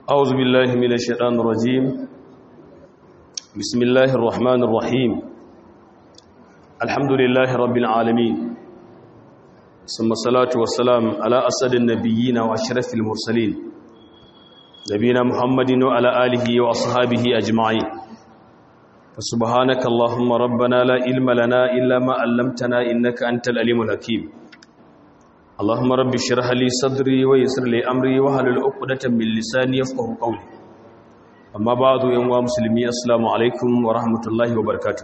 أعوذ بالله من الشيطان الرجيم بسم الله الرحمن الرحيم الحمد لله رب العالمين ثم الصلاة والسلام على أسد النبيين وأشرف المرسلين نبينا محمد وعلى آله وأصحابه أجمعين فسبحانك اللهم ربنا لا علم لنا إلا ما علمتنا إنك أنت الأليم الحكيم اللهم رب اشرح لي صدري ويسر لي امري واحلل عقدة من لساني يفقهوا قولي اما بعد يا مسلمي السلام عليكم ورحمه الله وبركاته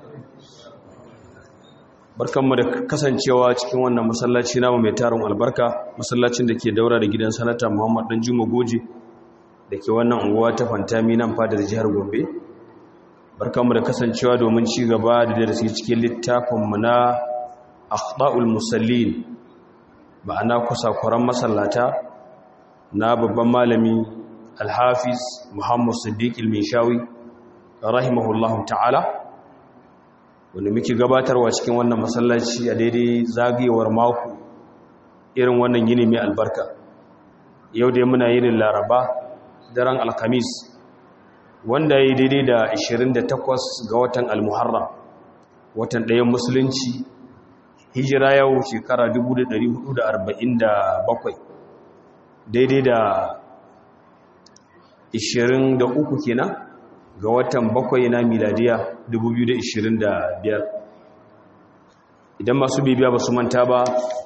barkanmu da kasancewa cikin wannan masallaci namu mai tarin albarka masallacin da ke daura da gidan sanata Muhammad dan Juma Goje da ke wannan unguwa ta Fantami nan fadar jihar Gombe barkanmu da kasancewa domin ci gaba da darasi cikin littafin mu na akhta'ul musallin ma'ana kusakuran masallata na babban malami alhafiz muhammad siddiq ilmishawi rahimahullahu ta'ala wanda muke gabatarwa cikin wannan masallaci a daidai zagayewar mako irin wannan yini mai albarka yau dai muna yinin laraba daren alkamis wanda ya yi daidai da 28 ga watan almuharram watan ɗayan musulunci hijira yau shekara 1447 daidai da 23 kenan ga watan bakwai na miladiya 2025 idan masu bibiya ba su manta ba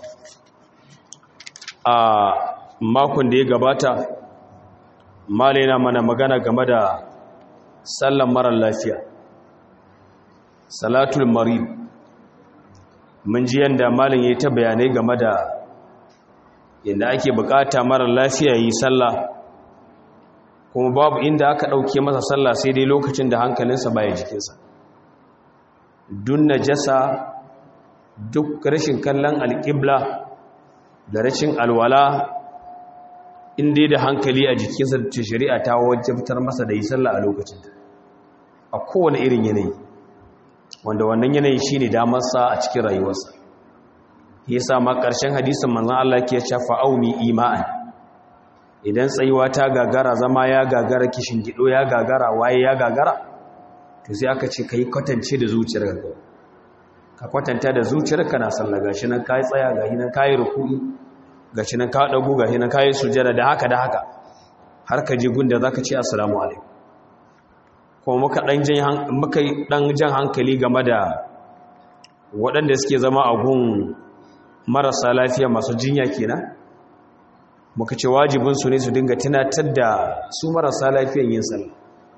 a makon da ya gabata malaina mana magana game da sallan marar lafiya salatul marid mun ji yadda malin ya yi ta bayanai game da yadda ake bukata mara lafiya yi sallah kuma babu inda aka ɗauke masa sallah sai dai lokacin da hankalinsa baya jikinsa dun najasa duk rashin kallon alƙibla da rashin alwala inda da hankali a jikinsa da shari'a ta wajabtar masa da yi sallah a lokacin a kowane irin yanayi wanda wannan yanayi shine damarsa a cikin rayuwarsa yasa ma ƙarshen hadisin manzon Allah ke cewa auni ima'an idan tsayuwa ta gagara zama ya gagara kishin gido ya gagara waye ya gagara to sai aka ce kai kwatance da zuciyarka ka kwatanta da zuciyarka na sallah gashi nan kai tsaya gashi nan kai ruku'i gashi nan ka dago gashi nan kai sujada da haka da haka har ka je gunda zaka ce assalamu alaikum kuma muka ɗan jan hankali game da waɗanda suke zama a gun marasa lafiya masu jinya kenan muka ce wajibinsu ne su dinga tunatar da su marasa lafiyan yin sallah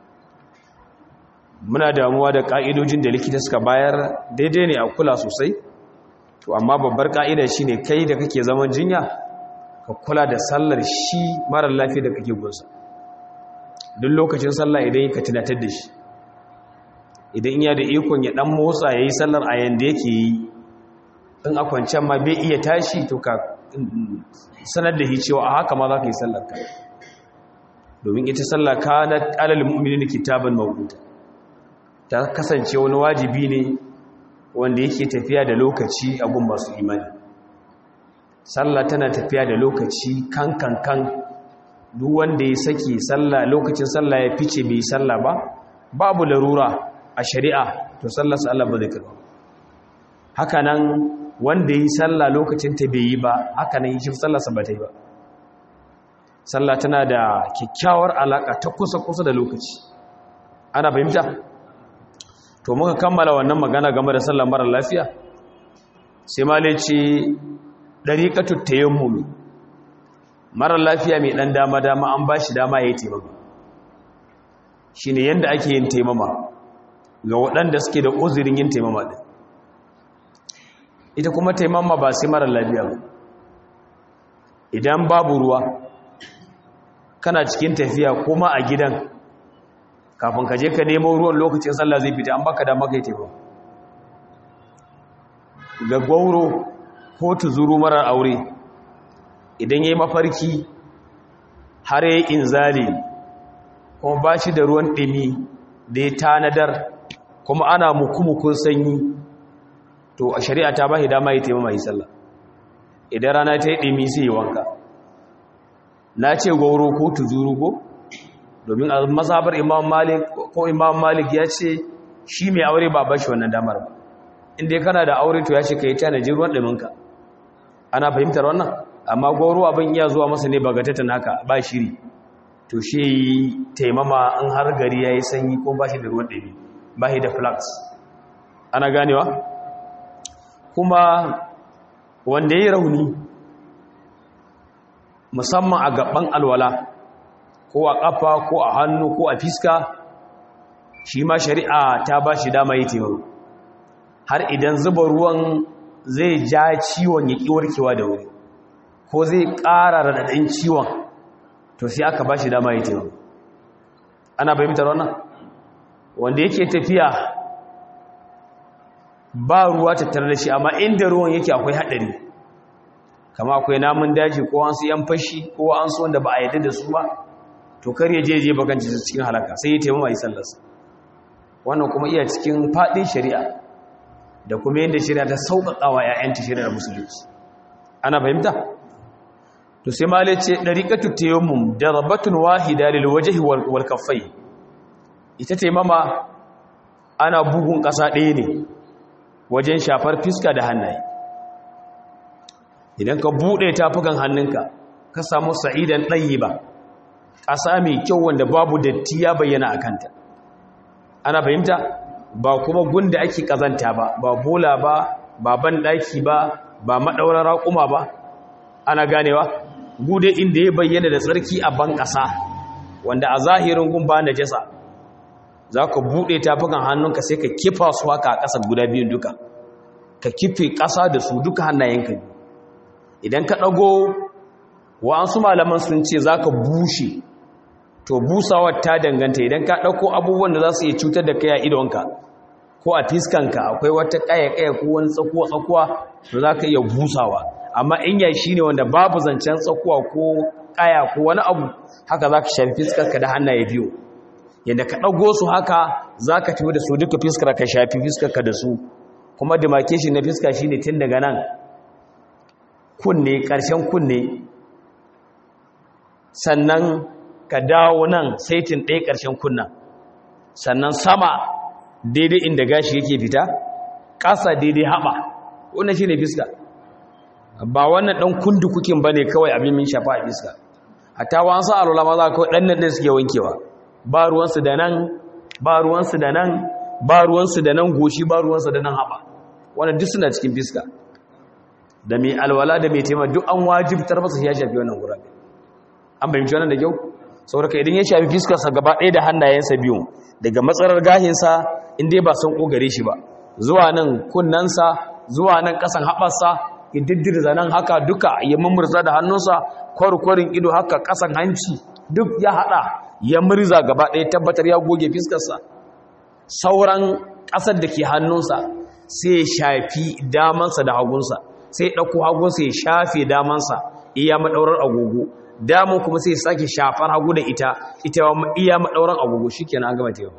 muna damuwa da ƙa'idojin da likita suka bayar daidai ne a kula sosai to amma babbar ƙa'ida shi ne kai da kake zaman jinya ka kula da sallar shi marar lafiya da kake gunsa duk lokacin sallah idan ka tunatar da shi idan iya da ikon ya dan motsa ya yi sallar a yanda yake yi in a kwanciyar ma bai iya tashi to ka sanar da shi cewa a haka ma za ka yi sallar ka domin ita sallah ka na alal mu'minin kitaban mawquta ta kasance wani wajibi ne wanda yake tafiya da lokaci a gun masu imani sallah tana tafiya da lokaci kan kan kan duk wanda ya saki sallah lokacin sallah ya fice bai sallah ba babu larura a shari'a to sallarsa Allah ba zai karba haka nan wanda yi sallah lokacin ta bai yi ba haka nan shi sallarsa ba ta yi ba sallah tana da kyakkyawar alaka ta kusa kusa da lokaci ana fahimta to muka kammala wannan magana game da sallar mara lafiya sai ma ce dariqatu tayammumi mara lafiya mai ɗan dama-dama an ba shi dama ya yi taimama shi ne yadda ake yin taimama ga waɗanda suke da uzurin yin taimama ɗin ita kuma taimama ba sai mara lafiya ba idan babu ruwa kana cikin tafiya kuma a gidan kafin ka je ka nemo ruwan lokacin sallah zai fita an baka dama kai taimama ga gwauro ko tuzuru marar aure idan ya yi mafarki har ya yi inzali kuma ba shi da ruwan ɗimi da ya tanadar kuma ana mukumukun sanyi to a shari'a ta ba shi dama ya taimama yi sallah idan rana ta yi ɗimi sai yi wanka na ce gauro ko tuzuru ko domin a mazhabar imam malik ko imam malik ya ce shi mai aure ba bashi wannan damar ba inda kana da aure to ya ce ka yi tanaji ruwan ɗuminka ana fahimtar wannan amma goro abin iya zuwa masa ne bagatatan haka ba shiri to shi taimama in har gari ya yi sanyi ko ba shi da ruwan ɗumi ba shi da flax ana ganewa kuma wanda ya yi rauni musamman a gaban alwala ko a ƙafa ko a hannu ko a fiska shi ma shari'a ta ba shi dama yi taimako har idan zuba ruwan zai ja ciwon ya ƙi warkewa da wuri ko zai ƙara raɗaɗin ciwon to sai aka ba shi dama yi taimako ana fahimtar wannan wanda yake tafiya ba ruwa tattare da shi amma inda ruwan yake akwai haɗari kama akwai namun daji ko an su yan fashi ko an su wanda ba a yadda da su ba to kar ya je je bakanci su cikin halaka sai ya taimama yi sallarsa wannan kuma iya cikin faɗin shari'a da kuma yadda shari'a ta sauƙaƙa wa 'ya'yanta shari'ar musulunci ana fahimta to sai malai ce ɗariƙatu tayammum darbatun wahida lil wajhi wal kaffai ita taimama ana bugun ƙasa ɗaya ne wajen shafar fiska da hannaye idan ka buɗe tafukan hannunka ka samu sa'idan ɗayi ba ƙasa mai kyau wanda babu datti ya bayyana a kanta ana fahimta ba kuma gunda ake ƙazanta ba ba bola ba ba ban ɗaki ba ba maɗaurar raƙuma ba ana ganewa gude inda ya bayyana da tsarki a ban ƙasa wanda a zahirin gun ba na jasa za ka buɗe tafukan hannunka sai ka kifa su haka a ƙasa guda biyun duka ka kife ƙasa da su duka hannayenka idan ka ɗago wa'ansu malaman sun ce za ka bushe to busawar ta danganta idan ka ɗauko abubuwan da za su iya cutar da kai a idonka ko a fiskanka akwai wata ƙaya-ƙaya ko wani tsakuwa-tsakuwa to za ka iya busawa amma in ya shi ne wanda babu zancen tsakuwa ko ƙaya ko wani abu haka za ka shafi fiskarka da hannaye biyu yadda ka ɗago su haka za ka tafi da su duka fiskar ka shafi fiskarka da su kuma demarcation na fiska shi ne tun daga nan kunne ƙarshen kunne sannan ka dawo nan saitin ɗaya ƙarshen kunnan sannan sama daidai inda gashi yake fita ƙasa daidai haɓa wannan shi ne fiska ba wannan ɗan kundu kukin ba ne kawai abin min shafa a fiska hatta wa an sa alola ma za kawai ɗan nan ɗin suke wankewa ba ruwansu da nan ba ruwansu da nan ba ruwansu da nan goshi ba ruwansu da nan haɓa wannan duk suna cikin fiska da mai alwala da mai taimaka duk an wajibtar masa ya shafi wannan gurabe an fahimci wannan da kyau saboda idan ya shafi fiskarsa gaba ɗaya da hannayensa biyu daga matsalar gahinsa inda ba san ƙogare shi ba zuwa nan kunnensa zuwa nan ƙasan haɓarsa ya diddirza nan haka duka ya mummurza da hannunsa kwarkwarin ido haka ƙasan hanci duk ya haɗa ya murza gaba ɗaya tabbatar ya goge fiskarsa sauran ƙasar da ke hannunsa sai ya shafi damansa da hagunsa sai ya ɗauko hagunsa ya shafe damansa iya maɗaurar agogo damun kuma sai ya sake shafar hagu da ita ita iya maɗaurar agogo shi kenan an gama tewa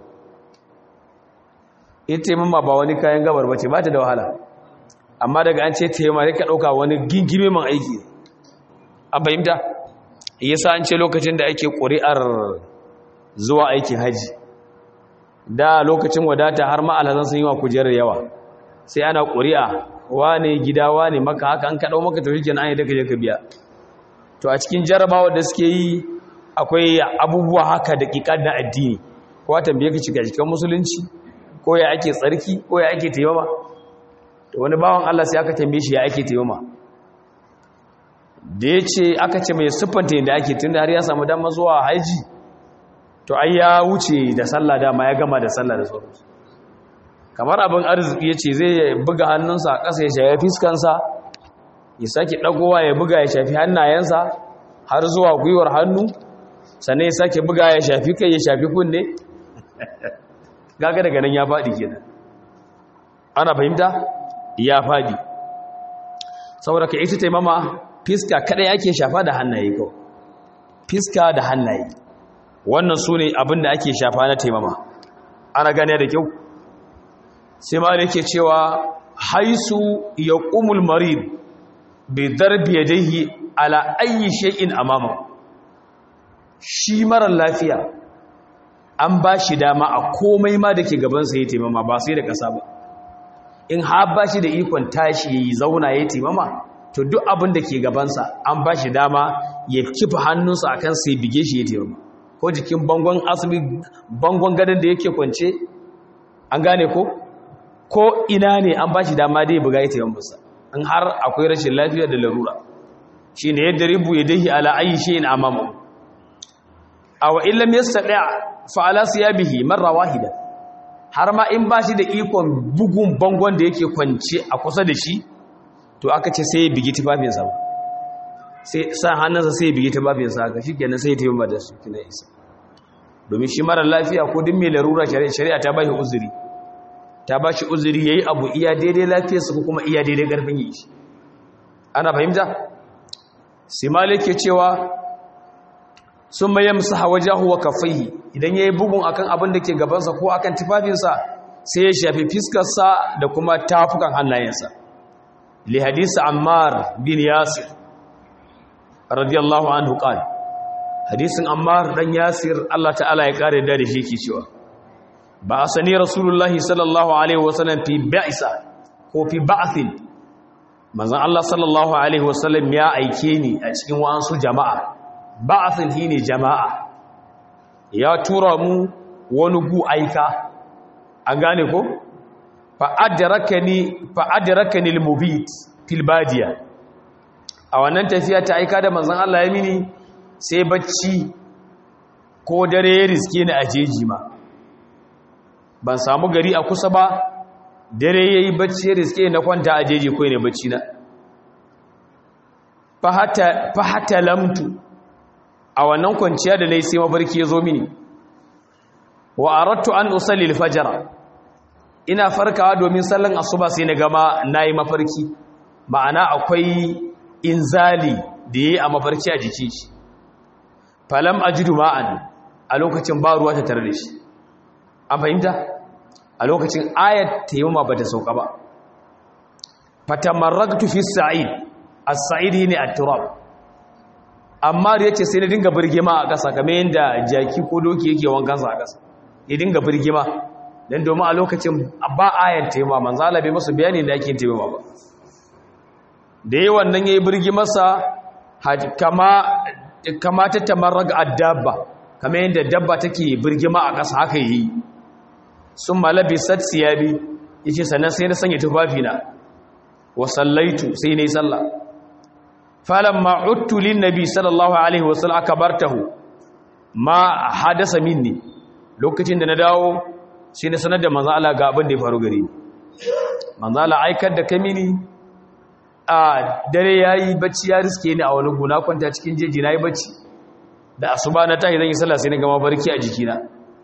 ita taimama ba wani kayan gabar ba ce ba ta da wahala amma daga an ce taimama ne ka ɗauka wani gingime man aiki an fahimta yasa an ce lokacin da ake ƙuri'ar zuwa aikin haji da lokacin wadata har ma'alazan sun yi wa kujerar yawa sai ana ƙuri'a wane gida wane maka haka an kaɗau maka tafi kenan an yi daga ka biya to a cikin jarabawa da suke yi akwai abubuwa haka da ƙiƙar na addini ko tambaye ka cika cikin musulunci ko ya ake tsarki ko ya ake taimama to wani bawan Allah sai aka tambaye shi ya ake taimama da ya ce aka ce mai siffanta yadda ake tun da har ya samu dama zuwa haji to ai ya wuce da sallah dama ya gama da sallah da sauransu kamar abin arziki ya ce zai buga hannunsa a ƙasa ya shafi fiskansa ya sake ɗagowa ya buga ya shafi hannayensa har zuwa gwiwar hannu sannan ya sake buga ya shafi kai ya shafi kunne gaga daga nan ya faɗi kenan ana fahimta ya faɗi saboda ka ita taimama fiska kadai ake shafa da hannaye ko fiska da hannaye wannan su ne abin da ake shafa na taimama ana gane da kyau sai ma da yake cewa haisu ya ƙumul marid bai darbi ya daihi ala ayi shay'in amama shi marar lafiya an ba shi dama a komai ma da ke gabansa ya taimama ba sai da ƙasa ba in har ba shi da ikon tashi ya yi zauna ya taimama to duk abin da ke gabansa an ba shi dama ya kifa hannunsa a kan sai bige shi ya taimama ko jikin bangon asibi bangon gadon da yake kwance an gane ko ko ina ne an ba shi dama dai buga ya taimamasa in har akwai rashin lafiya da larura shi ne yadda ribu ya dahi ala ayi shi in amamu a wa illam yastati fa ala siyabihi marra wahida har ma in ba shi da ikon bugun bangon da yake kwance a kusa da shi to aka ce sai ya bigi tufafinsa ba sai sa hannunsa sai ya bigi tufafinsa haka shi kenan sai ya taimaka da su kina isa domin shi mara lafiya ko duk mai larura shari'a ta ba shi uzuri ta ba shi uzuri ya yi abu iya daidai lafiyarsa ko kuma iya daidai ƙarfin yi shi ana fahimta simali ke cewa sun maye musu hawa jahuwa kafaihi idan ya yi bugun akan abin da ke gabansa ko akan tufafinsa sai ya shafi fiskarsa da kuma tafukan hannayensa li hadisi ammar bin yasir radiyallahu anhu qal hadisin ammar dan yasir Allah ta'ala ya kare da shi ke cewa ba asani rasulullahi sallallahu alaihi wasallam fi ba'isa ko fi ba'thin manzon Allah sallallahu alaihi wasallam ya aike ni a cikin wa'ansu jama'a ba'athin shine jama'a ya tura mu wani gu aika an gane ko fa adrakani fa adrakani al-mubit fil badiya a wannan tafiya ta aika da manzon Allah ya mini sai bacci ko dare ya riske ni a jeji ma ban samu gari a kusa ba dare yayi bacci ya riske na kwanta a jeji ko ne bacci na fa hatta fa hatta lamtu a wannan kwanciya da nayi sai mafarki ya zo mini wa aradtu an usalli al-fajr ina farkawa domin sallan asuba sai na gama nayi mafarki ma'ana akwai inzali da yayi a mafarki a jikin shi falam ajidu ma'an a lokacin ba ruwa ta tare da shi an fahimta a lokacin ayat tayammuma bata sauka ba fatamarragtu fi sa'id as-sa'id ne at-turab amma da yace sai na dinga birgima a ƙasa kamar yanda jaki ko doki yake wankan sa a ƙasa ya dinga birgima dan domin a lokacin ba ayat tayammuma manzo Allah bai musu bayani da yake tayammuma ba da yayi wannan yayi birgimarsa kama kama ta tamarraga ad-dabba kamar yanda dabba take birgima a ƙasa haka yi sun malabi satsiyabi yace sannan sai na sanya tufafina wa sallaitu sai nayi sallah falamma uttu lin nabi sallallahu alaihi wasallam akabartahu ma hadasa minni lokacin da na dawo sai na sanar da manzo Allah ga abin da ya faru gare ni manzo Allah aikar da kamini a dare yayi bacci ya riske ni a wani guna kwanta cikin jeji nayi bacci da asuba na tashi zan yi sallah sai na gama barki a jikina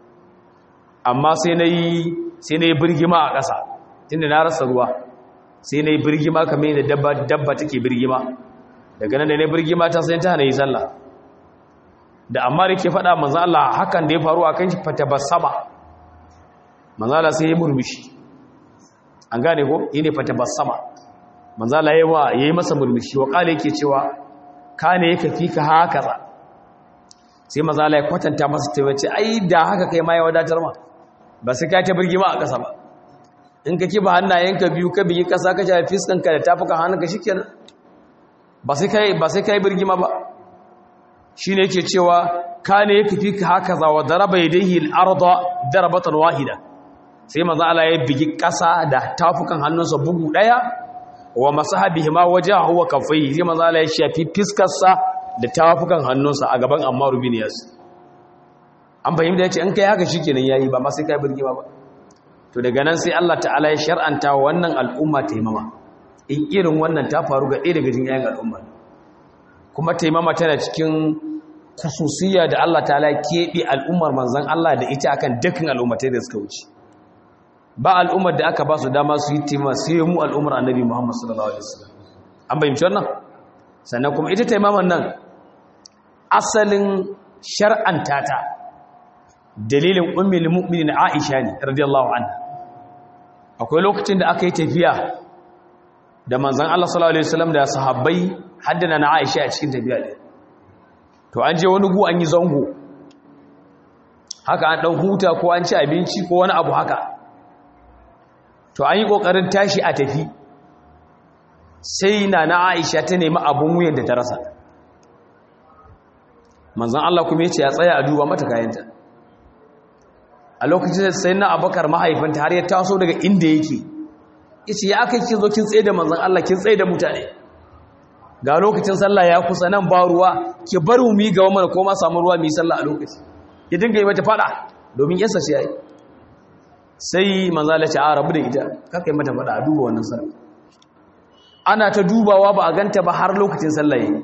amma sai na yi sai na yi birgima a ƙasa tunda na rasa ruwa sai na yi birgima kamar yadda dabba dabba take birgima daga nan da na yi birgima ta sai ta hana yi sallah da amma da ke faɗa manzo Allah hakan da ya faru a kan shi fata basama manzo Allah sai ya murmushi an gane ko yene fata basama manzo Allah yayi wa yayi masa murmushi wa kale yake cewa kane yake fika haka sai manzo Allah ya kwatanta masa ta wace ai da haka kai ma ya wadatar ma ba sai ka ta birgima a ƙasa ba in ka kiba hannayenka biyu ka biyi ƙasa ka shafi fiskanka da tafuka hannunka shikenan ba sai kai ba sai kai birgima ba shine yake cewa kane yake fika haka za wa daraba yadayhi al-arda darabatan wahida sai manzo Allah ya bigi ƙasa da tafukan hannunsa bugu daya wa masahabihi ma wajahu wa kaffai sai manzo Allah ya shafi fiskarsa da tafukan hannunsa a gaban Ammar bin Yasir an fahimta yace in kai haka shikenan yayi ba ma sai kai birgima ba to daga nan sai Allah ta'ala ya shar'anta wannan al'umma taimama in irin wannan ta faru ga ɗaya daga cikin yayin al'umma kuma taimama tana cikin khususiyya da Allah ta'ala keɓe al'ummar manzon Allah da ita akan dukkan al'ummatai da suka wuce ba al'ummar da aka ba su dama su yi taimama sai mu al'ummar annabi Muhammad sallallahu alaihi wasallam an bayyana wannan sannan kuma ita taimaman nan asalin shar'anta ta dalilin ummul mu'minin Aisha ne radiyallahu anha akwai lokacin da aka yi tafiya da manzon Allah sallallahu alaihi wasallam da sahabbai haddana na Aisha a cikin tafiya din to an je wani gu an yi zango haka an ɗan huta ko an ci abinci ko wani abu haka to an yi ƙoƙarin tashi a tafi sai na na aisha ta nemi abin wuyan da ta rasa manzan Allah kuma ya ce ya tsaya a duba mata kayanta a lokacin da sai na abakar mahaifinta har ya taso daga inda yake ita ya aka kin zo kin tsaye da manzan Allah kin tsaye da mutane ga lokacin sallah ya kusa nan ba ruwa ki bar mu yi gaba mana ko ma samu ruwa mu yi sallah a lokaci ya dinga yi mata fada domin yasa ce yayi sai manzan Allah ce a rabu da ita kaka yi mata fada a duba wannan sallah ana ta dubawa ba a ganta ba har lokacin sallah yayi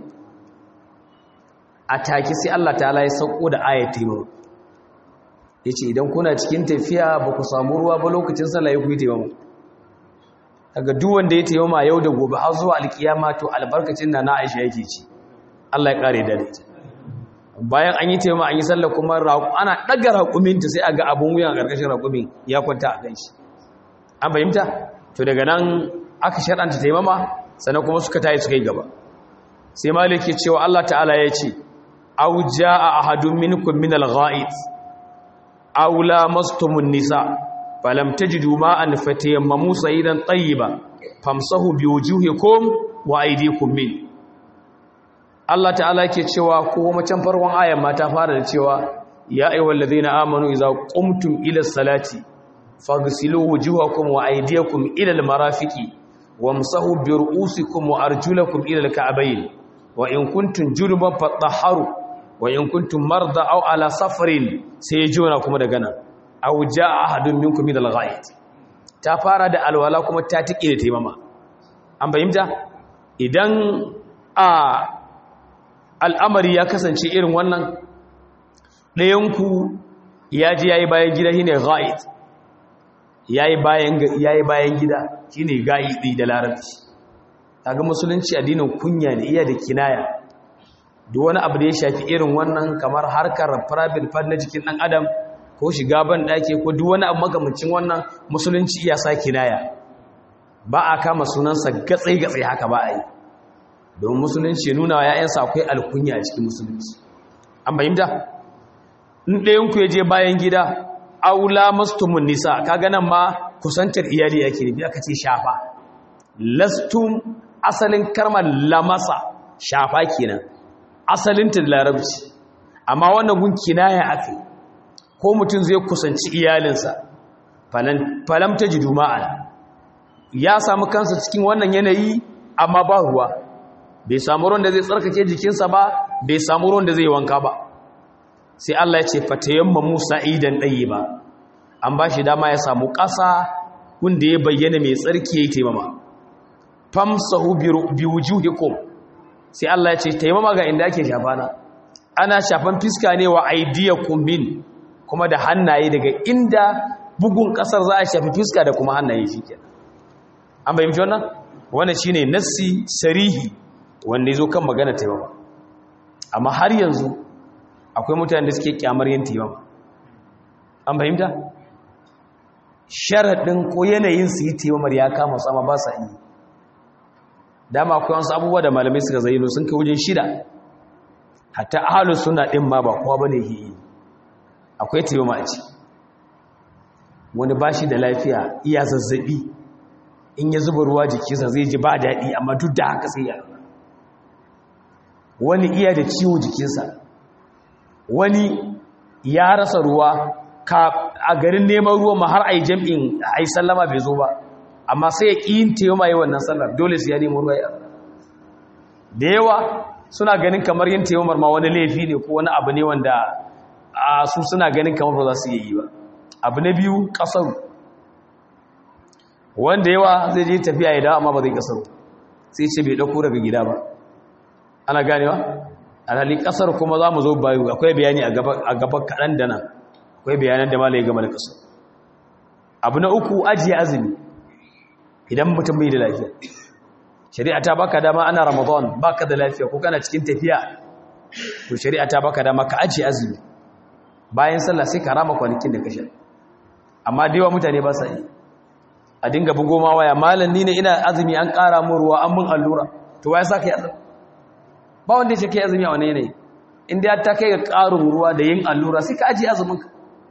a take sai Allah ta'ala ya sauko da ayat taimako yace idan kuna cikin tafiya ba ku samu ruwa ba lokacin sallah ya ku yi taimako kaga duk wanda ya taimama yau da gobe har zuwa alkiyama to albarkacin na na Aisha yake ci Allah ya kare da ita bayan an yi taimama an yi sallah kuma ana daga raƙumin ta sai aga abun wuyan a ƙarƙashin raƙumin ya kwanta a kan shi an fahimta to daga nan aka shar'anta taimama sannan kuma suka tayi suka yi gaba sai maliki cewa Allah ta'ala ya ce aw jaa ahadun minkum min al-gha'id aw lamastumun nisa falam tajidu ma'an fatayammamu sayidan tayyiba famsahu biwujuhikum wa aydikum min Allah ta'ala yake cewa ko macan farkon ayan ma ta fara da cewa ya ayyuhallazina amanu idza qumtum ila salati faghsilu wujuhakum wa aydiyakum ila al-marafiqi wamsahu bi ru'usikum wa arjulakum ila al-ka'bayn wa in kuntum junuban fatahharu wa in kuntum marda aw ala safarin sai ya jona kuma daga nan aw jaa ahadun minkum min al-ghaid ta fara da alwala kuma ta tike da taimama an bayyana idan a al'amari ya kasance irin wannan ɗayanku ya ji yayi bayan gida shine ghaid yayi bayan yayi bayan gida shine gaidi da larabci kaga musulunci addinin kunya ne iya da kinaya duk wani abu da ya shafi irin wannan kamar harkar private part na jikin dan adam ko shiga ban dake ko duk wani abu makamancin wannan musulunci iya sa kinaya ba a kama sunansa gatsai gatsai haka ba a yi don musulunci nuna wa ‘ya'yansa akwai alkunya a cikin musulunci an bayyanta in ɗayanku ya je bayan gida aula mastumun nisa kaga nan ma kusantar iyali yake nufi aka ce shafa lastum asalin karmar lamasa shafa kenan asalin ta larabci amma wannan gun kinaya aka ko mutum zai kusanci iyalinsa falam ta ji duma'an ya samu kansa cikin wannan yanayi amma ba ruwa bai samu ruwan da zai tsarkake jikinsa ba bai samu ruwan da zai wanka ba sai Allah ya ce fatayamma Musa idan ɗaye ba an ba shi dama ya samu ƙasa wanda ya bayyana mai tsarki ya yi taimama famsahu bi wujuhikum sai Allah ya ce taimama ga inda ake shafana ana shafan fiska ne wa aydiyakum min kuma da hannaye daga inda bugun ƙasar za a shafi fiska da kuma hannaye shikenan an bayyana wannan wannan shine nassi sarihi wanda ya zo kan magana taimama amma har yanzu akwai mutane da suke kyamar yin taimama an fahimta sharaɗin ko yanayin su yi taimamar ya kama sama ba sa yi dama akwai wasu abubuwa da malamai suka zayyano sun kai wajen shida hatta ahalus suna ɗin ma ba kowa ba ne ke yi akwai taimama a ci wani ba shi da lafiya iya zazzaɓi in ya zuba ruwa jikinsa zai ji ba daɗi amma duk da haka sai ya wani iya da ciwo jikinsa wani ya rasa ruwa a garin neman ruwa ma har a yi jam'in a yi sallama bai zo ba amma sai ya ƙin taimama yi wannan sallar dole su ya nemo ruwa ya da yawa suna ganin kamar yin taimamar ma wani laifi ne ko wani abu ne wanda a su suna ganin kamar ba za su yi ba abu na biyu ƙasar wanda yawa zai je tafiya ya dawo amma ba zai ƙasar sai ce bai ɗauko daga gida ba ana ganewa alhali kasar kuma za mu zo bayu akwai bayani a gaba kaɗan da nan akwai bayanan da malaye game da kasar abu na uku ajiye azumi idan mutum bai da lafiya shari'a ta baka dama ana ramadan baka da lafiya ko kana cikin tafiya to shari'a ta baka dama ka ajiye azumi bayan sallah sai ka rama kwanakin da kashe amma da yawa mutane ba sa yi a dinga bugo ma waya malam ni ne ina azumi an ƙara mu ruwa an mun allura to waya sa ka yi azumi ba wanda ya ce kai azumi a wani yanayi inda ya ta kai ga ƙarin ruwa da yin allura sai ka ajiye azumin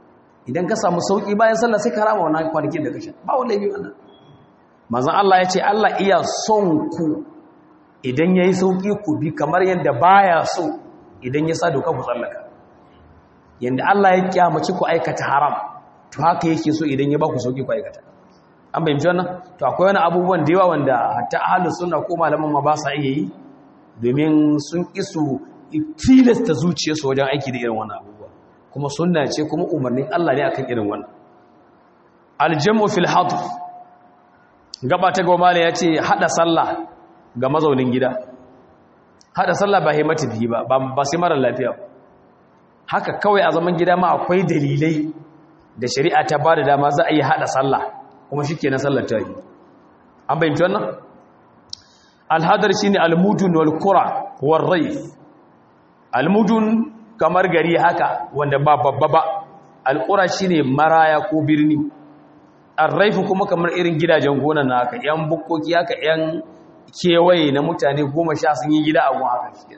idan ka samu sauki bayan sallah sai ka rama wannan kwanakin da ka sha ba wanda yi wannan manzon Allah ya ce Allah iya son ku idan yayi sauki ku bi kamar yadda baya so idan ya sa doka ku tsallaka yanda Allah ya kiyamaci ku aikata haram to haka yake so idan ya ba ku sauki ku aikata an bayyana wannan to akwai wani abubuwan da yawa wanda hatta ahlus sunna ko malaman ma ba sa iya yi domin sun isu tilasta zuciyarsu wajen aiki da irin wannan abubuwa kuma sunna ce kuma umarnin Allah ne akan irin wannan aljamu fil hadf gaba ta goma ne yace hada sallah ga mazaunin gida hada sallah ba himmatu biyi ba ba sai mara lafiya haka kawai a zaman gida ma akwai dalilai da shari'a ta bada dama za a yi hada sallah kuma shikenan sallar ta yi an bayyana wannan alhadar shine almudun wal qura war rayf almudun kamar gari haka wanda ba babba ba alqura shine maraya ko birni arraifu kuma kamar irin gidajen gona na haka yan bukkoki haka yan kewaye na mutane goma sha sun yi gida a gun haka shi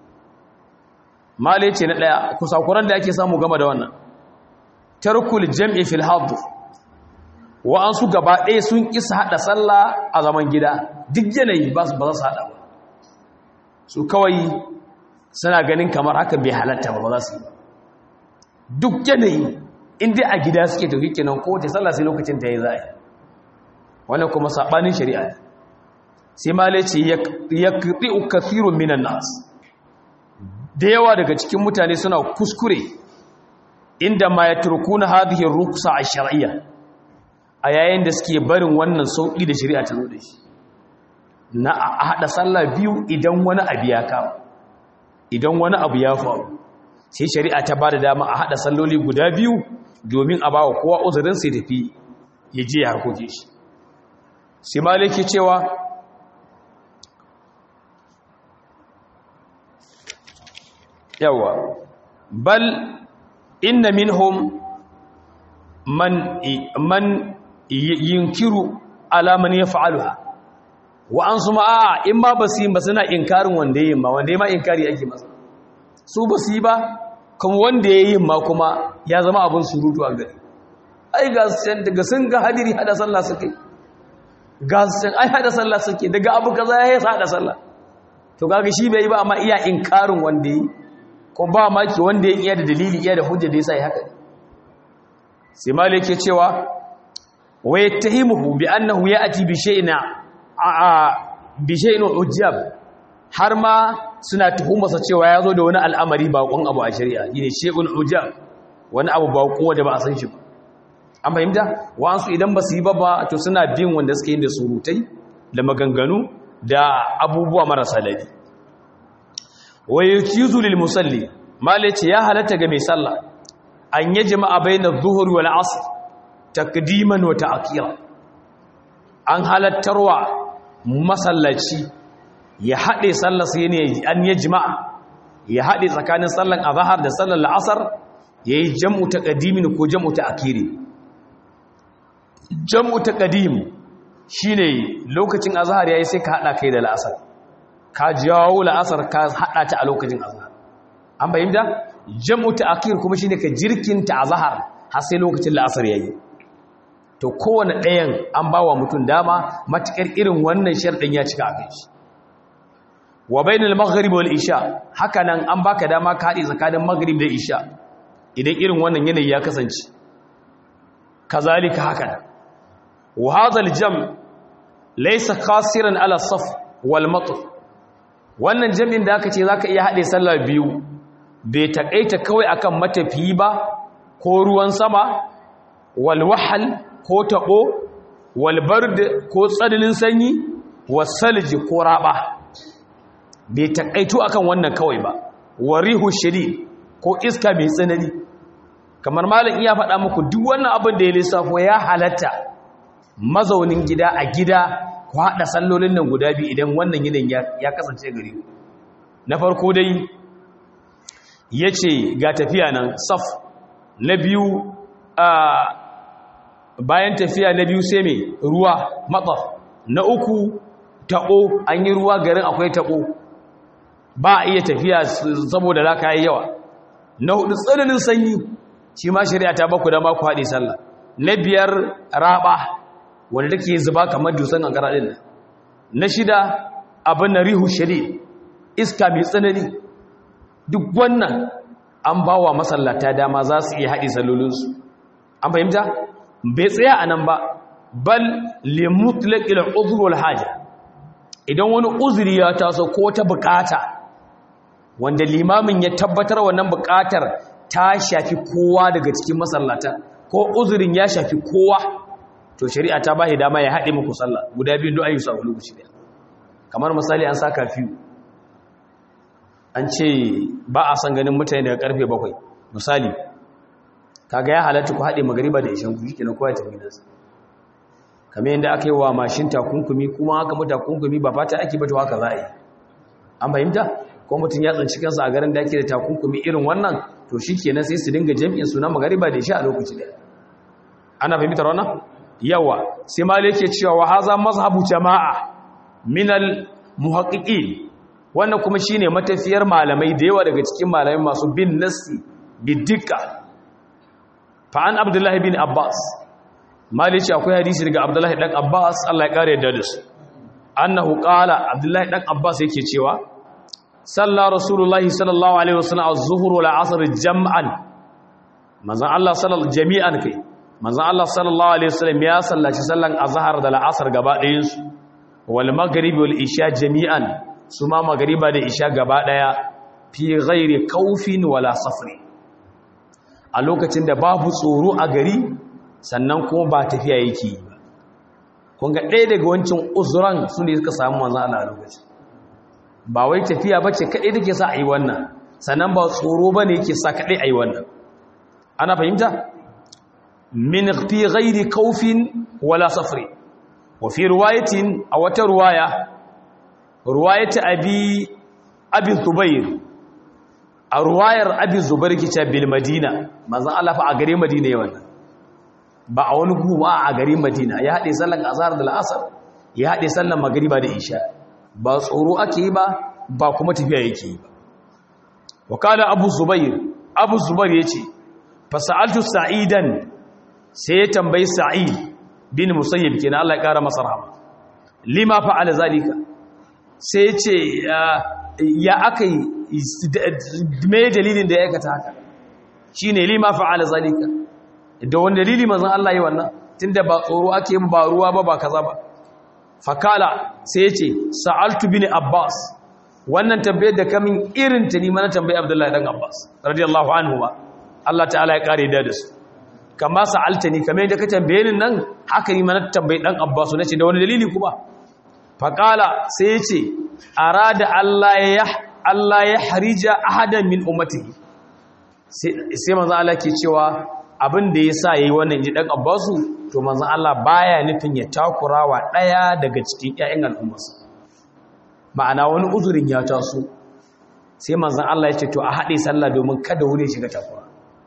male ce na daya kusakuran da ake samu game da wannan tarkul jam'i fil hadd wa an su gaba ɗaya sun isa hada sallah a zaman gida duk yanayi ba su ba za su hada ba su kawai suna ganin kamar haka bai halatta ba ba za su yi ba duk yanayi inda a gida suke tafi kenan ko ta sallah sai lokacin ta yi za a yi wannan kuma saɓanin shari'a sai malai ce ya kirɗi kafirun minan nas da yawa daga cikin mutane suna kuskure inda ma ya turku na hadihin rukusa a shari'a a yayin da suke barin wannan sauƙi da shari'a ta zo da shi na a haɗa sallah biyu idan wani abu ya kama idan wani abu ya faru sai shari'a ta ba da dama a haɗa salloli guda biyu domin a ba wa kowa uzurin sai tafi ya je ya harkoke shi sai maliki cewa yawa bal inna minhum man man yunkiru ala man yaf'aluha wa an su ma'a in ma basu yi ba suna inkarin wanda yayin ma wanda yayin ma inkari ake masa su basu yi ba kuma wanda yayin ma kuma ya zama abin surutu a gari ai ga san daga sun ga hadiri hada sallah suke ga san ai hada sallah suke daga abu kaza ya hada sallah to kaga shi bai yi ba amma iya inkarin wanda yi ko ba maki wanda ya iya da dalili iya da hujja da yasa yi haka sai malik yake cewa wa yattahimuhu bi annahu ya'ti bi shay'in a bi shay'in ujab har ma suna tuhumarsa cewa ya zo da wani al'amari baƙon abu a shari'a yi ne shekun ujab wani abu baƙon wanda ba a san shi ba an fahimta wa'ansu idan ba su yi ba ba to suna bin wanda suka yi da surutai da maganganu da abubuwa marasa laifi waye kizu lil musalli male ce ya halatta ga mai sallah an yi jama'a bainar zuhuri wal asr takdiman wa ta'khira an halattarwa masallaci ya haɗe sallar sai ne an yi jima'a ya haɗe tsakanin sallar azahar da sallar la'asar ya yi jam'u ta ƙadimin ko jam'u ta akiri jam'u ta ƙadim shi ne lokacin azahar ya yi sai ka haɗa kai da la'asar ka jawo la'asar ka haɗa ta a lokacin azahar an bayyanta jam'u ta akir kuma shi ne ka jirkinta azahar har sai lokacin la'asar ya yi to kowane ɗayan an ba wa mutum dama matuƙar irin wannan sharɗin ya cika a kai shi wa bainal maghrib wal isha haka nan an baka dama ka haɗe tsakanin maghrib da isha idan irin wannan yanayi ya kasance kazalika haka nan wa hadha al jam laysa qasiran ala saf wal matr wannan jami'in da aka ce zaka iya haɗe sallah biyu bai takaita kawai akan matafiyi ba ko ruwan sama wal wahal ko tabo wal bard ko tsananin sanyi wasalji ko raba bai takaito akan wannan kawai ba warihu shadid ko iska mai tsanani kamar malam iya faɗa muku duk wannan abin da ya lissafo ya halatta mazaunin gida a gida ku haɗa sallolin nan guda biyu idan wannan yanayin ya kasance gari na farko dai ya ce ga tafiya nan saf na biyu bayan tafiya na biyu sai mai ruwa matsaf na uku taɓo an yi ruwa garin akwai taɓo ba a iya tafiya saboda laka yi yawa na hudu tsananin sanyi shi ma shari'a ta baku dama ku haɗe sallah na biyar raba wanda take zuba kamar dusan kankara din na shida abin na rihu shari iska mai tsanani duk wannan an ba wa masallata dama za su iya haɗe sallolinsu an fahimta bai tsaya a nan ba bal limutlaƙil uzurul haja idan wani uzuri ya taso ko ta bukata wanda limamin ya tabbatar wannan bukatar ta shafi kowa daga cikin masallata ko uzurin ya shafi kowa to shari'a ta ba dama ya haɗe muku sallah guda biyun do ayyusa a lokaci ɗaya kamar misali an sa kafiyu an ce ba a san ganin mutane daga karfe bakwai misali kaga ya halatta ku haɗe magariba da ishan kuji kenan kowa ya tafi gidansa kamar yadda aka yi wa mashin takunkumi kuma haka mu takunkumi ba fata ake ba to haka za a yi an fahimta ko mutum ya tsanci kansa a garin da ake da takunkumi irin wannan to shi kenan sai su dinga jami'in suna magariba da isha a lokaci ɗaya ana fahimtar wannan yawa sai malai yake cewa wa haza mazhabu jama'a minal muhaqqiqin wannan kuma shine matafiyar malamai da yawa daga cikin malamai masu bin nassi bidika fa an abdullahi bin abbas mali ce akwai hadisi daga abdullahi dan abbas Allah ya kare da su annahu qala abdullahi dan abbas yake cewa salla rasulullahi sallallahu alaihi wasallam az-zuhr wal asr jam'an manzon Allah sallallahu jami'an kai manzon Allah sallallahu alaihi wasallam ya sallaci sallan azhar da al-asr gaba ɗayan su wal maghrib wal isha jami'an su ma magariba da isha gaba daya fi ghairi kaufin wala safri a lokacin da babu tsoro a gari sannan kuma ba tafiya yake ba kun ga ɗaya daga wancan uzuran su ne suka samu manzan Allah a lokacin ba wai tafiya ba ce kaɗai take sa a yi wannan sannan ba tsoro ba ne yake sa kaɗai a yi wannan ana fahimta min fi ghairi kaufin wala safri wa fi ruwayatin a wata ruwaya ruwayata abi abi zubair a ruwayar abi zubair kice bil madina manzon Allah fa a gare madina yawan ba a wani guwa a gare madina ya hade sallan azhar da al'asr ya hade sallan magriba da isha ba tsoro ake yi ba ba kuma tafiya yake yi ba wakala abu zubair abu zubair yace fa sa'altu sa'idan sai ya tambayi sa'id bin musayyib kenan Allah ya kara masa rahama lima fa'ala zalika sai ce ya aka yi mai dalilin da ya aikata haka shi ne lima fa'ala zalika da wani dalili mazan Allah yi wannan tun da ba tsoro ake yi ba ruwa ba ba kaza ba fakala sai ce sa'altu bin abbas wannan tambayar da kamin irin ta nima na tambayi abdullahi dan abbas radiyallahu anhu ba Allah ta'ala ya kare da su kama sa'alta ni kamar yadda ka tambaye ni nan haka ni mana tambayi dan abbas na ce da wani dalili kuma faƙala sai ce a rada Allah ya harija ahadan min umatihi sai manzan Allah ke cewa abin da ya sa ya yi wannan ji ɗan abbasu to manzan Allah baya nufin ya takura wa ɗaya daga cikin ‘ya'yan al'ummarsa ma'ana wani uzurin ya taso sai manzan Allah ya ce to a haɗe sallah domin kada wuri shiga takura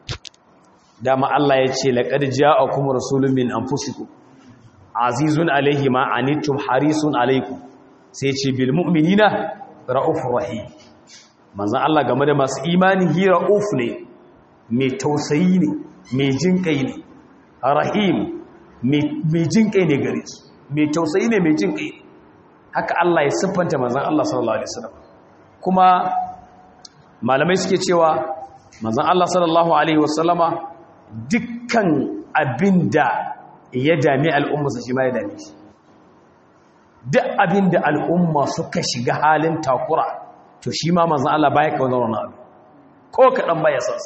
dama Allah ya ce laƙar ja'a kuma rasulun min anfusikum azizun alaihi ma anittum harisun alaikum sai ce bil mu'minina ra'ufur rahim manzon Allah game da masu imani hi ra'uf ne mai tausayi ne mai jinkai ne rahim mai jinkai ne gare su mai tausayi ne mai jinkai haka Allah ya siffanta manzon Allah sallallahu alaihi wasallam kuma malamai suke cewa manzon Allah sallallahu alaihi wasallama dukkan abinda ya dami al'ummarsa shi ma ya dami shi duk abin da al'umma suka shiga halin takura to shi ma manzan Allah baya kawo zaune abu ko kaɗan baya sansa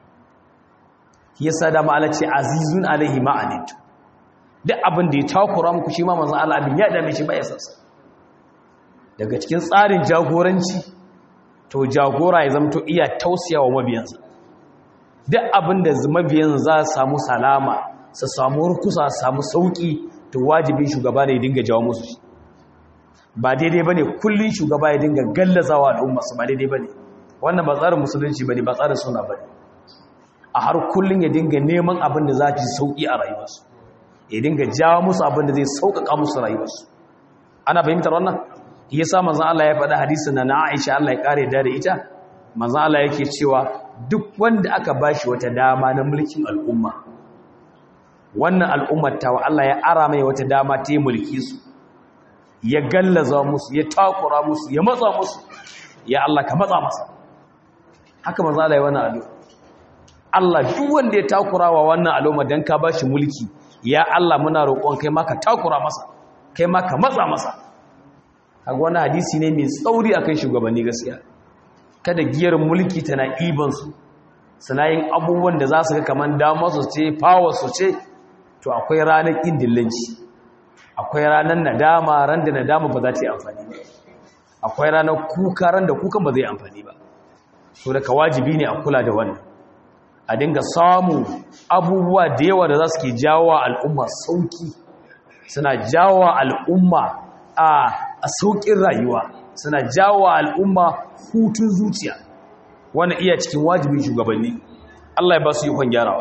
ya sa da ma'ala ce azizun alaihi ma'anitu duk abin da ya takura muku shi ma manzan Allah abin ya dami shi baya sansa daga cikin tsarin jagoranci to jagora ya zamto iya tausiya wa mabiyansa duk abin da mabiyan za su samu salama su samu rukusa su samu sauki to wajibin shugaba ne ya dinga jawo musu shi ba daidai bane kullun shugaba ya dinga gallazawa al'umma su ba daidai bane wannan ba tsarin musulunci bane ba tsarin sunna bane a har kullun ya dinga neman abin da za ci sauki a rayuwarsu ya dinga jawo musu abin da zai sauƙaƙa musu rayuwarsu ana fahimtar wannan yasa manzon Allah ya faɗa hadisin na Aisha Allah ya kare da ita manzon Allah yake cewa duk wanda aka bashi wata dama na mulkin al'umma wannan al'ummar tawa Allah ya ara mai wata dama ta yi mulki su ya gallaza musu ya takura musu ya matsa musu ya Allah ka matsa masa haka maza Allah ya wannan addu'a Allah duk wanda ya takura wa wannan al'umma dan ka bashi mulki ya Allah muna roƙon kai ma ka takura masa kai ma ka matsa masa kaga wannan hadisi ne mai tsauri akan shugabanni gaskiya kada giyar mulki tana iban su suna yin abubuwan da za su ga kaman damar su ce power su ce to akwai ranar indillanci akwai ranar nadama ran da nadama ba za ta yi amfani ba akwai ranar kuka ran da kukan ba zai amfani ba so daga wajibi ne a kula da wannan a dinga samu abubuwa da yawa da za su ke jawo al'umma sauki suna jawo al'umma a saukin rayuwa suna jawo al'umma hutun zuciya wannan iya cikin wajibin shugabanni Allah ya ba su yi kwan gyarawa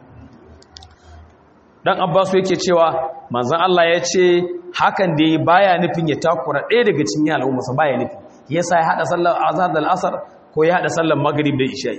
dan abbasu yake cewa manzon Allah ya ce hakan da baya nufin ya takura ɗaya daga cikin al'umma sa baya nufi yasa ya hada sallar azhar da al'asr ko ya hada sallar maghrib da isha'i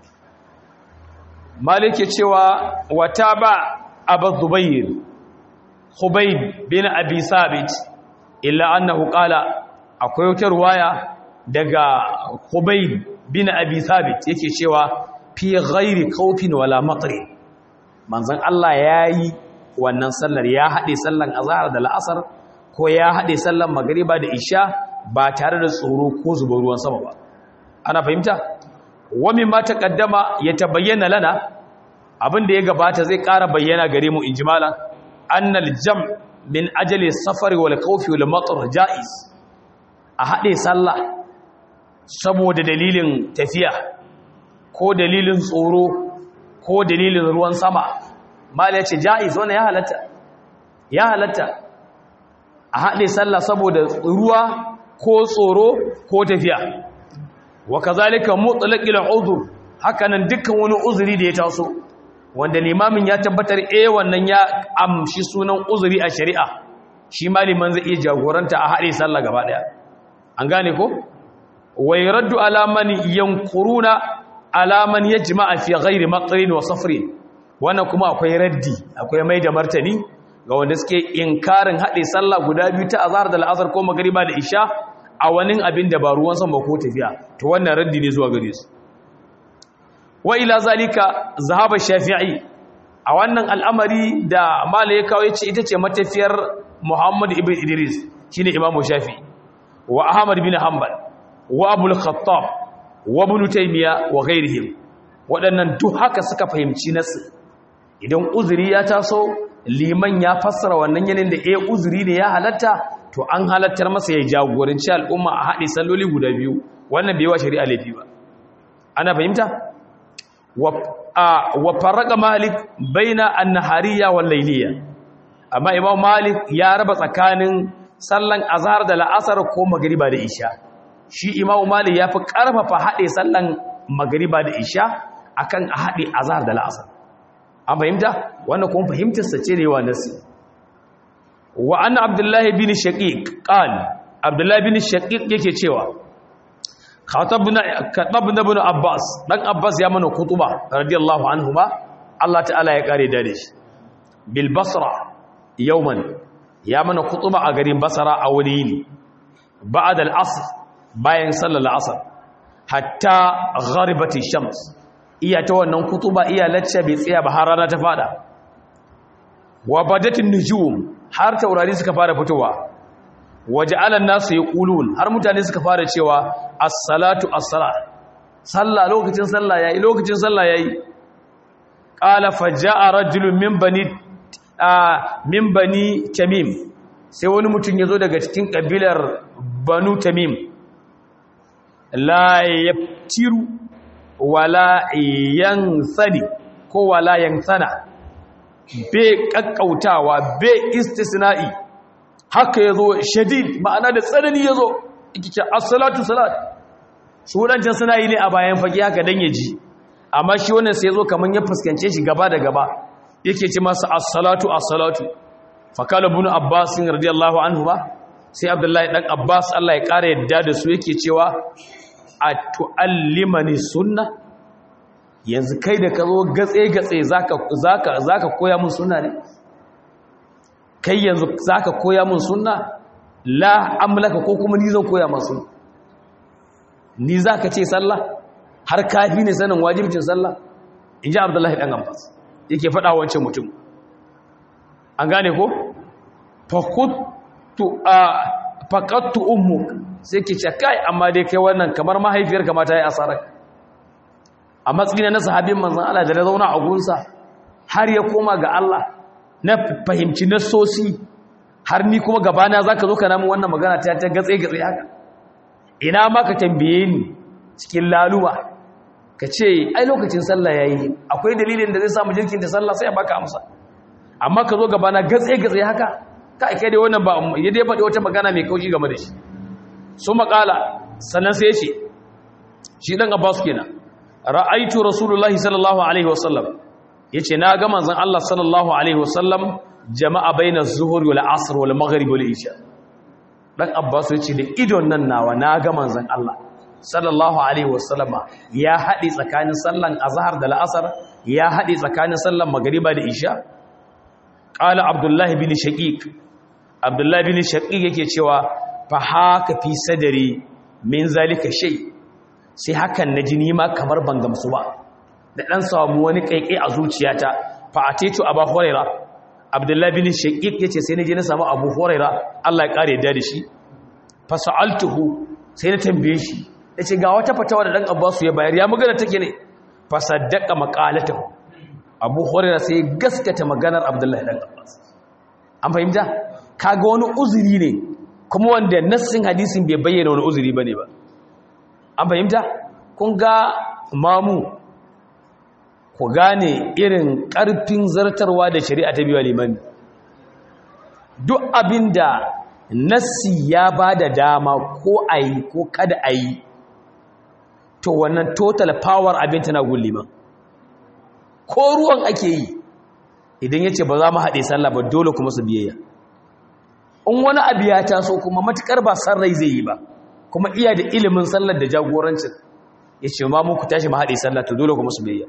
malik ya cewa wata ba abu zubayr hubayb bin abi sabit illa annahu qala akwai wata ruwaya daga hubayb bin abi sabit yake cewa fi ghairi khawfin wala matri manzon Allah yayi wannan sallar ya hade sallan azhar da la'asar ko ya hade sallan magriba da isha ba tare da tsoro ko zubar ruwan sama ba ana fahimta wa mimma taqaddama yatabayyana lana abinda ya gabata zai ƙara bayyana gare mu injimala annal jam' min ajali safari wal khawfi wal matar jaiz a hade sallah saboda dalilin tafiya ko dalilin tsoro ko dalilin ruwan sama mal ya ce jaiz wannan ya halatta ya halatta a hade sallah saboda ruwa ko tsoro ko tafiya wa kazalika mutlaqil udhr hakanan dukkan wani uzuri da ya taso wanda limamin ya tabbatar eh wannan ya amshi sunan uzuri a shari'a shi maliman zai iya jagoranta a haɗe sallah gaba ɗaya an gane ko wai raddu alaman yankuruna alaman ya jima'a fi ghairi matsarin wa safrin wannan kuma akwai raddi akwai mai da martani ga wanda suke inkarin haɗe sallah guda biyu ta azhar da al'asar ko magariba da isha a wani abin da ba ruwan sama ko tafiya to wannan raddi ne zuwa gare su wa ila zalika zahaba shafi'i a wannan al'amari da mala ya kawo yace ita ce matafiyar Muhammad ibn Idris shine Imam Shafi'i wa Ahmad bin Hanbal wa Abu al-Khattab wa Ibn Taymiyyah wa ghairihim waɗannan duk haka suka fahimci nasu idan uzuri ya taso liman ya fassara wannan yanin da eh uzuri ne ya halatta to an halattar masa ya jagoranci al'umma a haɗe salloli guda biyu wannan bai wa shari'a laifi ba ana fahimta wa farraga malik baina annahariya wal layliya amma imam malik ya raba tsakanin sallan azhar da la'asar ko magriba da isha shi imam malik ya fi karfafa hade sallan magriba da isha akan a hade azhar da la'asar an fahimta wannan kuma fahimtar sa ce ne wa nasi wa anna abdullah bin shaqiq qala abdullah bin shaqiq yake cewa khatabna katabna ibn abbas dan abbas ya mana kutuba radiyallahu anhuma Allah ta'ala ya kare dare shi bil basra yawman ya mana kutuba a garin basra a wani yini ba'da al asr bayan sallar asr hatta gharibati shams iya ta wannan kutuba iya lacce bai tsaya ba har rana ta fada wa badatin nujum har taurari suka fara fitowa waje alan nasu ya ƙulun har mutane suka fara cewa assalatu assala sallah lokacin sallah yayi lokacin sallah yayi qala faja'a rajulun min bani min bani tamim sai wani mutum yazo daga cikin kabilar banu tamim la yaftiru wala yansani ko wala yansana be kakkautawa be istisna'i haka ya zo shadid ma'ana da tsanani ya zo ikice assalatu salat sunancin suna yi ne a bayan fage haka don ya ji amma shi wannan sai ya zo kamar ya fuskance shi gaba da gaba yake ce masa assalatu assalatu fakala bin abbas radiyallahu anhu ba sai abdullahi dan abbas Allah ya kara yadda da su yake cewa a tu'allimani sunna yanzu kai da ka zo gatse-gatse za ka koya mun suna ne kai yanzu za ka koya mun suna la amlaka ko kuma ni zan koya masu ni za ka ce sallah har kafi ne sanin wajibcin sallah in ji abdullahi ɗan ambas yake faɗa wancan mutum an gane ko fakattu ummu sai ke ce kai amma dai kai wannan kamar mahaifiyar kamata ya asarar a matsayin na sahabin manzan Allah da na zauna a gunsa har ya koma ga Allah na fahimci nasosi har ni kuma gabana za ka zo ka namun wannan magana ta ta gatse-gatse haka ina ma ka tambaye ni cikin laluwa ka ce ai lokacin sallah ya yi akwai dalilin da zai samu jirkin da sallah sai ya baka amsa amma ka zo gabana gatse-gatse haka ka aike da wannan ba ya dai faɗi wata magana mai kaushi game da shi su makala sannan sai ya ce shi ɗan abbas kenan ra'aitu rasulullahi sallallahu alaihi wasallam yace na ga manzon Allah sallallahu alaihi wasallam jama'a baina zuhur wal asr wal maghrib wal isha dan abbas yace da idon nan nawa na ga manzon Allah sallallahu alaihi wasallama ya hadi tsakanin sallan azhar da al'asr ya hadi tsakanin sallan magriba da isha qala abdullahi bin shaqiq abdullahi bin shaqiq yake cewa fa haka fi sadri min zalika shay' sai hakan na jini ma kamar ban gamsu ba da ɗan samu wani ƙaiƙai a zuciyata fa a tecu abu horaira abdullahi bin shaƙiƙ ya ce sai na je na samu abu horaira allah ya ƙare da shi fa sa'altuhu sai na tambaye shi ya ce ga wata fatawa da ɗan abbasu ya bayar ya magana take ne fa saddaka maƙalatahu abu horaira sai ya gaskata maganar abdullahi ɗan abbas an fahimta kaga wani uzuri ne kuma wanda nassin hadisin bai bayyana wani uzuri ba ne ba an fahimta kun ga mamu ku gane irin ƙarfin zartarwa da shari'a ta biyu limani duk abin da nassi ya ba da dama ko a yi ko kada a yi to wannan total power abin tana gun liman ko ruwan ake yi idan ya ce ba za mu haɗe sallah ba dole kuma su biyayya in wani abu ya taso kuma matukar ba san rai zai yi ba kuma iya da ilimin sallar da jagorancin ya ce ma muku tashi ma haɗe sallar ta dole kuma su biyayya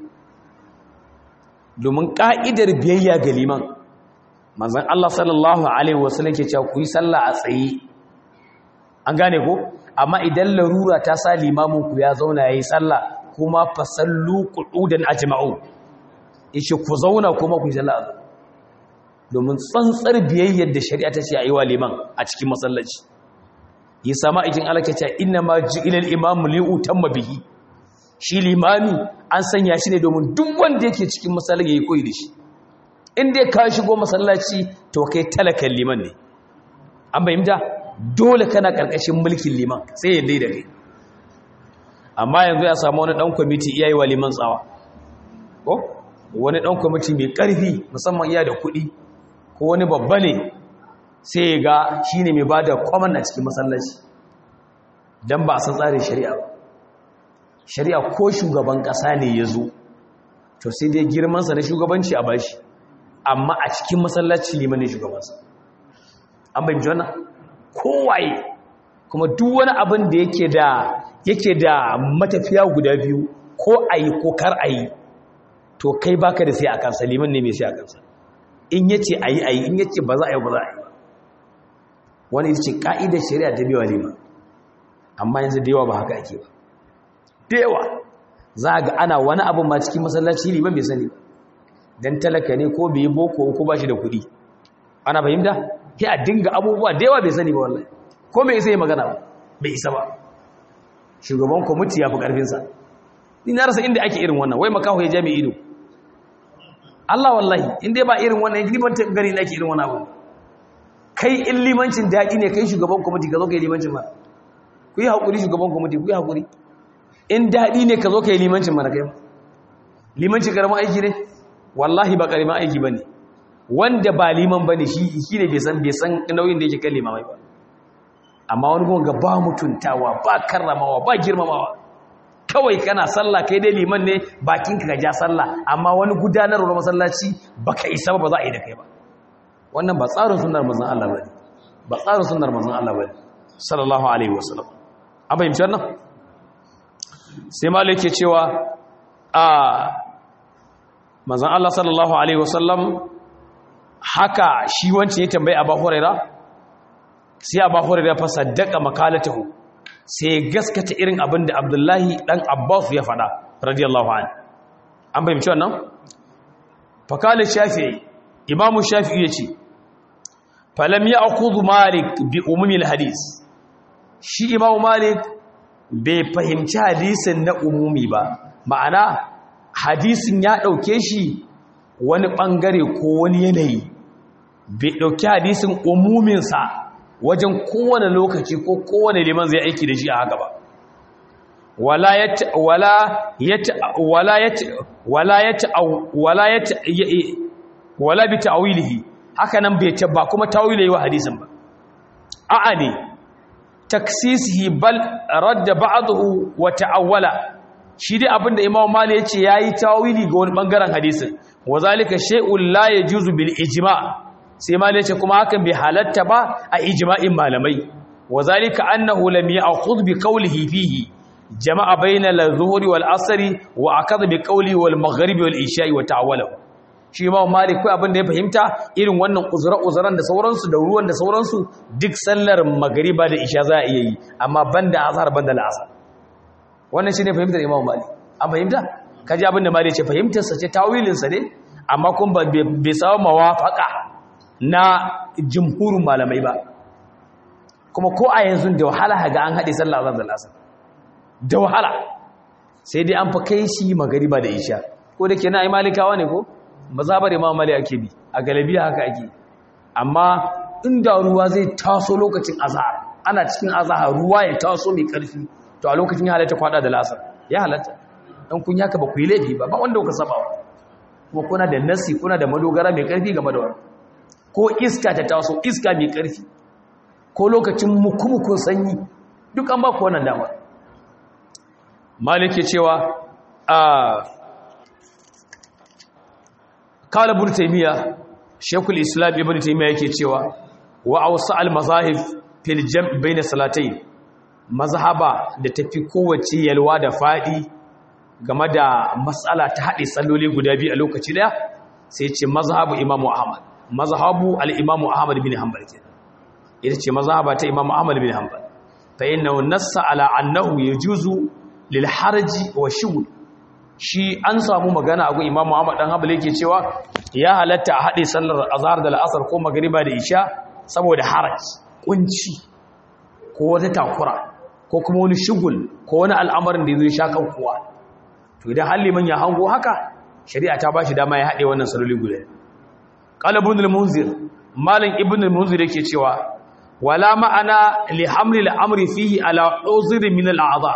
domin ƙa'idar biyayya ga liman manzan Allah sallallahu Alaihi wasallam ke cewa ku yi sallah a tsaye an gane ko amma idan larura ta sa limaminku ya zauna ya yi sallah kuma fasallu kuɗudan ajma'u ya ce ku zauna kuma ku yi sallah a domin tsantsar biyayyar da shari'a ta ce a yi wa liman a cikin masallaci yi sama ikin alakaca inna ma ji ilal imamu li'utan mabihi shi limami an sanya shi ne domin duk wanda yake cikin masallaci ya yi koyi da shi inda ya kawo shigo masallaci to kai talakan liman ne an bayyanta dole kana karkashin mulkin liman sai ya da kai amma yanzu ya samu wani dan kwamiti iya yi wa liman tsawa ko wani dan kwamiti mai karfi musamman iya da kuɗi ko wani babba ne sai ya ga shi ne mai ba da kwaman a cikin masallaci don ba a san tsarin shari'a ba shari'a ko shugaban ƙasa ne ya zo to sai dai girmansa na shugabanci a bashi amma a cikin masallaci liman ne shugabansa an bai jona kowaye kuma duk wani abin da yake da yake da matafiya guda biyu ko a yi ko kar a yi to kai baka da sai a kansa liman ne mai sai a kansa in yace a yi a yi in yace ba za a yi ba za a yi wani ita ce ka'idar shari'a ta biyawa liman amma yanzu da yawa ba haka ake ba da yawa za ga ana wani abin ma cikin masallaci liman bai sani don talaka ne ko bai boko ko ba shi da kuɗi ana fahimta sai a dinga abubuwa da yawa bai sani ba wallahi ko bai isa yi magana ba bai isa ba shugaban kwamiti ya fi ƙarfinsa ni na rasa inda ake irin wannan wai makaho ya jami ido Allah wallahi inda ba irin wannan liman ta gari ake irin wannan abu kai in limancin daɗi ne kai shugaban kwamiti ka zo ka yi limancin ma ku yi haƙuri shugaban kwamiti ku yi haƙuri in daɗi ne ka zo ka yi limancin mana kai limancin ƙaramin aiki ne wallahi ba ƙaramin aiki ba ne wanda ba liman ba ne shi ne bai san nauyin da yake kan limamai ba amma wani kuma ga ba mutuntawa ba karramawa ba girmamawa kawai kana sallah kai dai liman ne bakinka ka ja sallah amma wani gudanarwar masallaci baka isa ba za a yi da kai ba wannan ba tsarin sunnar manzon Allah bane ba tsarin sunnar manzon Allah bane sallallahu alaihi wasallam an fahimci wannan sai malai ke cewa a manzon Allah sallallahu alaihi wasallam haka shi wancan ya tambayi Abu Huraira sai Abu Huraira fa saddaka makalatahu sai gaskata irin abin da Abdullahi dan Abbas ya faɗa radiyallahu anhu an bayyana wannan fakala shafi'i imamu shafi'i yace falam ya'khudhu malik bi umumil hadis shi imamu malik bai fahimci hadisin na umumi ba ma'ana hadisin ya ɗauke shi wani ɓangare ko wani yanayi bai ɗauki hadisin umuminsa wajen kowane lokaci ko kowane liman zai aiki da shi a haka ba wala ya wala ya wala ya wala ya wala ya wala bi ta'wilihi haka nan bai ce ba kuma tawili wa hadisin ba a'a ne taksisihi bal radda ba'dahu wa ta'awwala shi dai abinda Imam Malik yace yayi tawili ga wani bangaren hadisin wazalika shay'un la yajuzu bil ijma' sai Malik yace kuma hakan bai halatta ba a ijma'in malamai wazalika annahu lam ya'khudh bi qawlihi fihi jama'a bayna al-zuhri wal asri wa akadha bi qawli wal maghribi wal isha'i wa ta'awwala shi Imam Malik kai abinda ya fahimta irin wannan uzura-uzuran da sauransu da ruwan da sauransu duk sallar magariba da isha za a iya yi amma banda azhar banda al'asar wannan shine fahimtar Imam Malik an fahimta kaji abinda Malik ce fahimtar sa ce tawilin sa ne amma kun ba bai samu mawafaka na jumhurin malamai ba kuma ko a yanzu da wahala ga an haɗe sallar azhar da al'asar da wahala sai dai an fa kai shi magariba da isha ko da kenan ai malikawa ne ko mazabar imam mali ake bi a galabiya haka ake amma inda ruwa zai taso lokacin azhar ana cikin azhar ruwa ya taso mai karfi to a lokacin ya halatta kwada da lasar ya halatta dan kun yaka ba ku yi laifi ba ba wanda kuka saba wa kuma kuna da nasi kuna da madogara mai karfi game da wannan ko iska ta taso iska mai karfi ko lokacin mukumukun sanyi duk an ba ku wannan dama malike cewa a kala ibn taymiya shaykhul islam ibn taymiya yake cewa wa awsa al mazahib fil jam' bayna salatayn mazhaba da tafi kowace yalwa da fadi game da mas'ala ta hade salloli guda biyu a lokaci daya sai ce mazhabu imamu ahmad mazhabu al imamu ahmad bin hanbal kenan ita ce mazhaba ta imamu ahmad bin hanbal fa innahu nassa ala annahu yajuzu lil harji wa shughul shi an samu magana a gun imam Muhammad dan Hanbali yake cewa ya halatta a haɗe sallar azhar da al'asar ko magriba da isha saboda haraj kunci ko wata takura ko kuma wani shugul ko wani al'amarin da zai sha kan kowa to idan halliman ya hango haka shari'a ta bashi dama ya haɗe wannan saloli guda qala ibn al-munzir malam ibn al-munzir yake cewa wala ma'ana li hamli al-amri fihi ala uzri min al-a'dha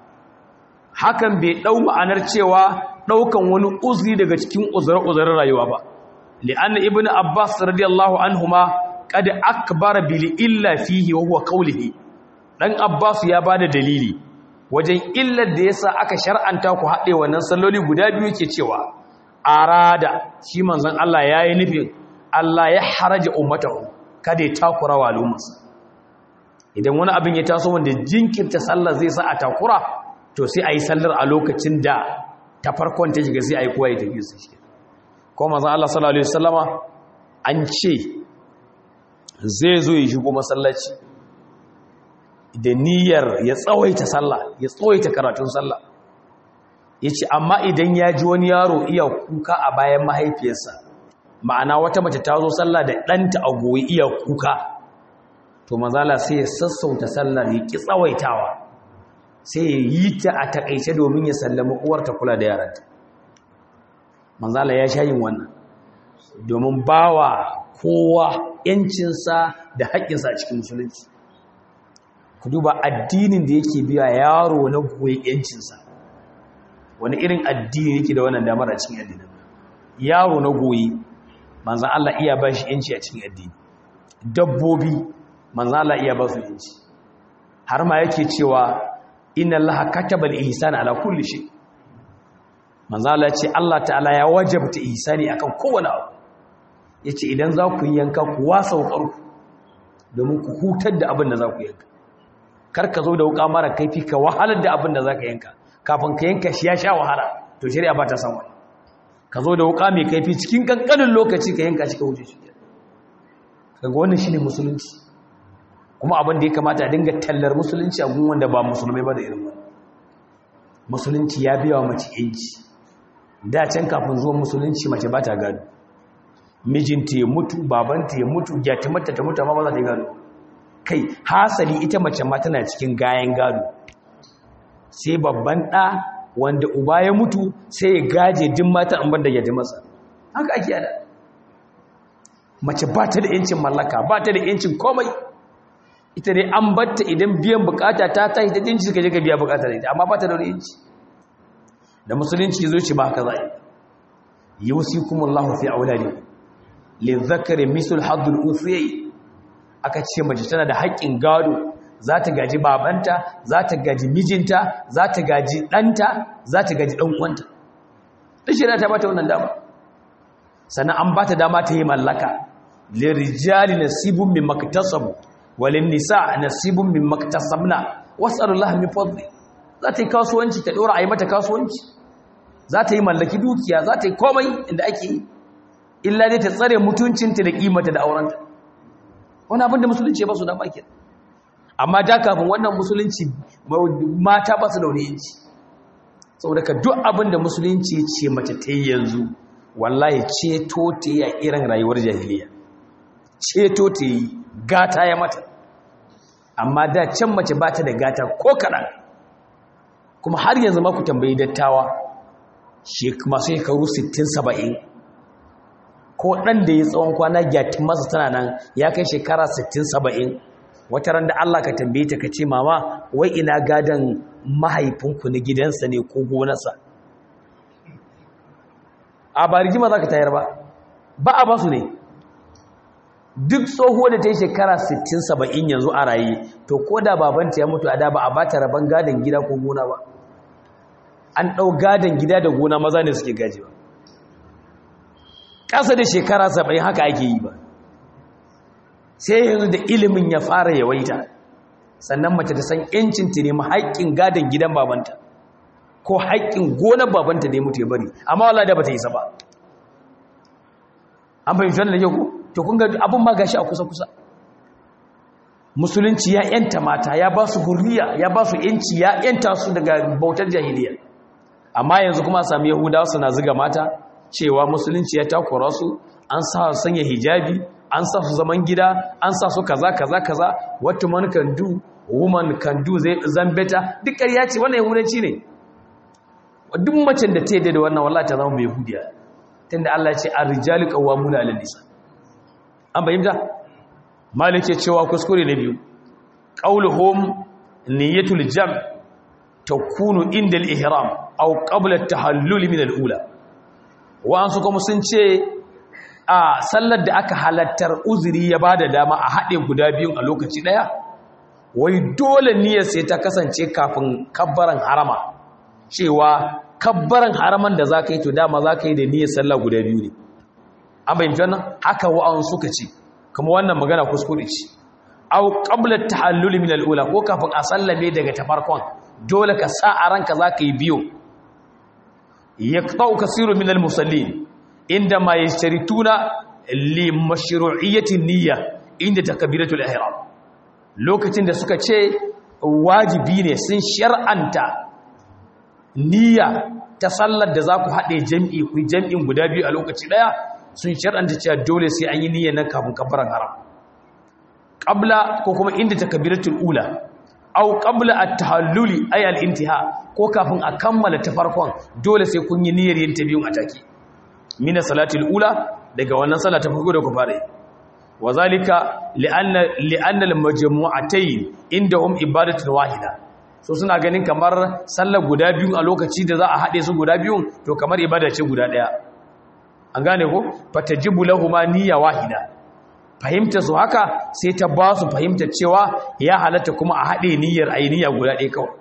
hakan bai ɗau ma'anar cewa ɗaukan wani uzuri daga cikin uzure-uzuren rayuwa ba li'anna ibnu abbas radiyallahu anhuma qad akbara bil illa fihi wa huwa qawlihi dan abbas ya bada dalili wajen illar da yasa aka shar'anta ku haɗe wannan salloli guda biyu ke cewa arada shi manzon Allah yayi nufin Allah ya haraja ummatahu kada ya takura wa al'ummarsa idan wani abin ya taso wanda jinkirta sallar zai sa a takura to sai a yi sallar a lokacin da ta farkon ta shiga sai a yi kowa ya tafi su shi kuma mazan Allah sallallahu Alaihi wasallama an ce zai zo ya shigo masallaci da niyyar ya tsawaita sallah ya tsawaita karatun sallah ya ce amma idan ya ji wani yaro iya kuka a bayan mahaifiyarsa ma'ana wata mace ta zo sallah da ɗanta a goyi iya kuka to mazala sai ya sassauta sallar ya ƙi tsawaitawa sai ya yi ta a takaice domin ya sallama uwarta kula da yaranta manzala ya sha yin wannan domin bawa kowa yancinsa da haƙƙinsa a cikin musulunci ku duba addinin da yake biya yaro na goyi yancinsa wani irin addini yake da wannan damar a cikin addinin yaro na goyi manzan Allah iya ba shi yanci a cikin addini dabbobi manzan Allah iya ba su yanci har ma yake cewa inna allaha kataba al-ihsana ala kulli shay manzo Allah ce Allah ta'ala ya wajabta ihsani akan kowane abu yace idan za ku yanka ku wasa ku domin ku hutar da abin da za ku yanka kar ka zo da wuka mara kaifi ka wahalar da abin da za ka yanka kafin ka yanka shi ya sha wahala to shari'a ba ta san wani ka zo da wuka mai kaifi cikin kankanin lokaci ka yanka shi ka wuce shi kaga wannan shine musulunci kuma abin da ya kamata a dinga tallar musulunci a gun wanda ba musulmai ba da irin wani musulunci ya biya wa mace yanci da can kafin zuwan musulunci mace ba ta gado mijinta ya mutu babanta ya mutu gyatimarta ta mutu amma ba za ta yi gado kai hasali ita mace ma tana cikin gayan gado sai babban ɗa wanda uba ya mutu sai ya gaje din mata an banda yaji masa haka ake yada mace ba ta da yancin mallaka ba ta da yancin komai ita dai an batta idan biyan bukata ta tashi ta dinci suka je ka biya bukata da ita amma ba ta da wani yanci da musulunci zo ci ba haka zai yusikumullahu fi auladikum lizakari misul haddul uthiyai aka ce mace tana da haƙƙin gado za ta gaji babanta za ta gaji mijinta za ta gaji ɗanta za ta gaji ɗan'uwanta ɗashira ta bata wannan dama sannan an bata dama ta yi mallaka lirijali nasibun min maktasabu walin nisa nasibun min maktasabna wasallallahu min fadli za ta yi kasuwanci ta ɗora a yi mata kasuwanci za ta yi mallaki dukiya za ta yi komai inda ake yi illa dai ta tsare mutuncinta da kimata da aurenta wani abin da musulunci ba su da baki amma da kafin wannan musulunci mata ba su da wani yanci saboda ka duk abin da musulunci ce mace ta yi yanzu wallahi ceto ta yi a irin rayuwar jahiliya ceto ta yi gata ya mata amma da can mace ba ta da gata ko kaɗan kuma har yanzu ma ku tambayi dattawa masu shekaru 60-70 ko ɗan da ya tsawon kwana gyatin masa tana nan ya kai shekara 60-70 wata ran da Allah ka tambaye ta ka ce mama wai ina gadon mahaifinku na gidansa ne ko gonarsa a ba rigima za ka tayar ba ba a basu ne duk tsoho da ta yi shekara 60-70 yanzu a raye to ko da babanta ya mutu a da ba a ba ta rabon gadon gida ko gona ba an ɗau gadon gida da gona maza ne suke gaji ba ƙasa da shekara saba'in haka ake yi ba sai yanzu da ilimin ya fara yawaita sannan mace ta san yancin ta nemi haƙƙin gadon gidan babanta ko haƙƙin gonar babanta da ya mutu ya bari amma wala da ba ta yi ba an fahimci wannan da yau to kun ga abin ma gashi a kusa-kusa musulunci ya yanta mata ya ba su hurriya ya ba su yanci ya yanta su daga bautar jahiliya amma yanzu kuma a sami yahudawa suna ziga mata cewa musulunci ya takura su an sa su sanya hijabi an sa su zaman gida an sa su kaza kaza kaza what man can do woman can do zai zambeta duk ƙarya ce wannan yahudanci ne duk macen da ta yi da wannan wallahi ta zama mai yahudiya tunda Allah ya ce ar-rijalu qawwamuna 'ala nisa an bayyana malik ya cewa kuskure na biyu qauluhum niyyatul jam' takunu inda al-ihram aw qabla at-tahallul min al-ula wa'ansu kuma sun ce a sallar da aka halattar uzuri ya ba da dama a haɗe guda biyun a lokaci ɗaya wai dole niyyar sai ta kasance kafin kabbaran harama cewa kabbaran haraman da za ka yi to dama za ka yi da niyyar sallar guda biyu ne an bayyanta wannan haka wa'an suka ce kuma wannan magana kuskure ce au qabla tahallul min al-ula ko kafin a sallame daga ta farkon dole ka sa a ranka za ka yi biyu يقطع كثير من المصلين عندما يشترطون لمشروعية النية عند تكبيرة الإحرام lokacin da suka ce wajibi ne sun shar'anta niyya ta sallar da za ku haɗe jam'i ku jam'in guda biyu a lokaci ɗaya sun shar'anta cewa dole sai an yi niyya nan kafin kafaran haram ƙabla ko kuma inda takabiratul ula au qabla at-tahalluli ay al-intiha ko kafin a kammala ta farkon dole sai kun yi niyyar yin ta biyun a take mina salatil ula daga wannan sala ta farko da ku fara wa zalika li'anna li'anna al-majmu'atayn indahum ibadatun wahida so suna ganin kamar sallar guda biyun a lokaci da za a hade su guda biyun to kamar ibada ce guda daya an gane ko fatajibu lahumu niyya wahida fahimta su haka sai ta ba su fahimta cewa ya halatta kuma a haɗe niyyar ainiya guda ɗaya kawai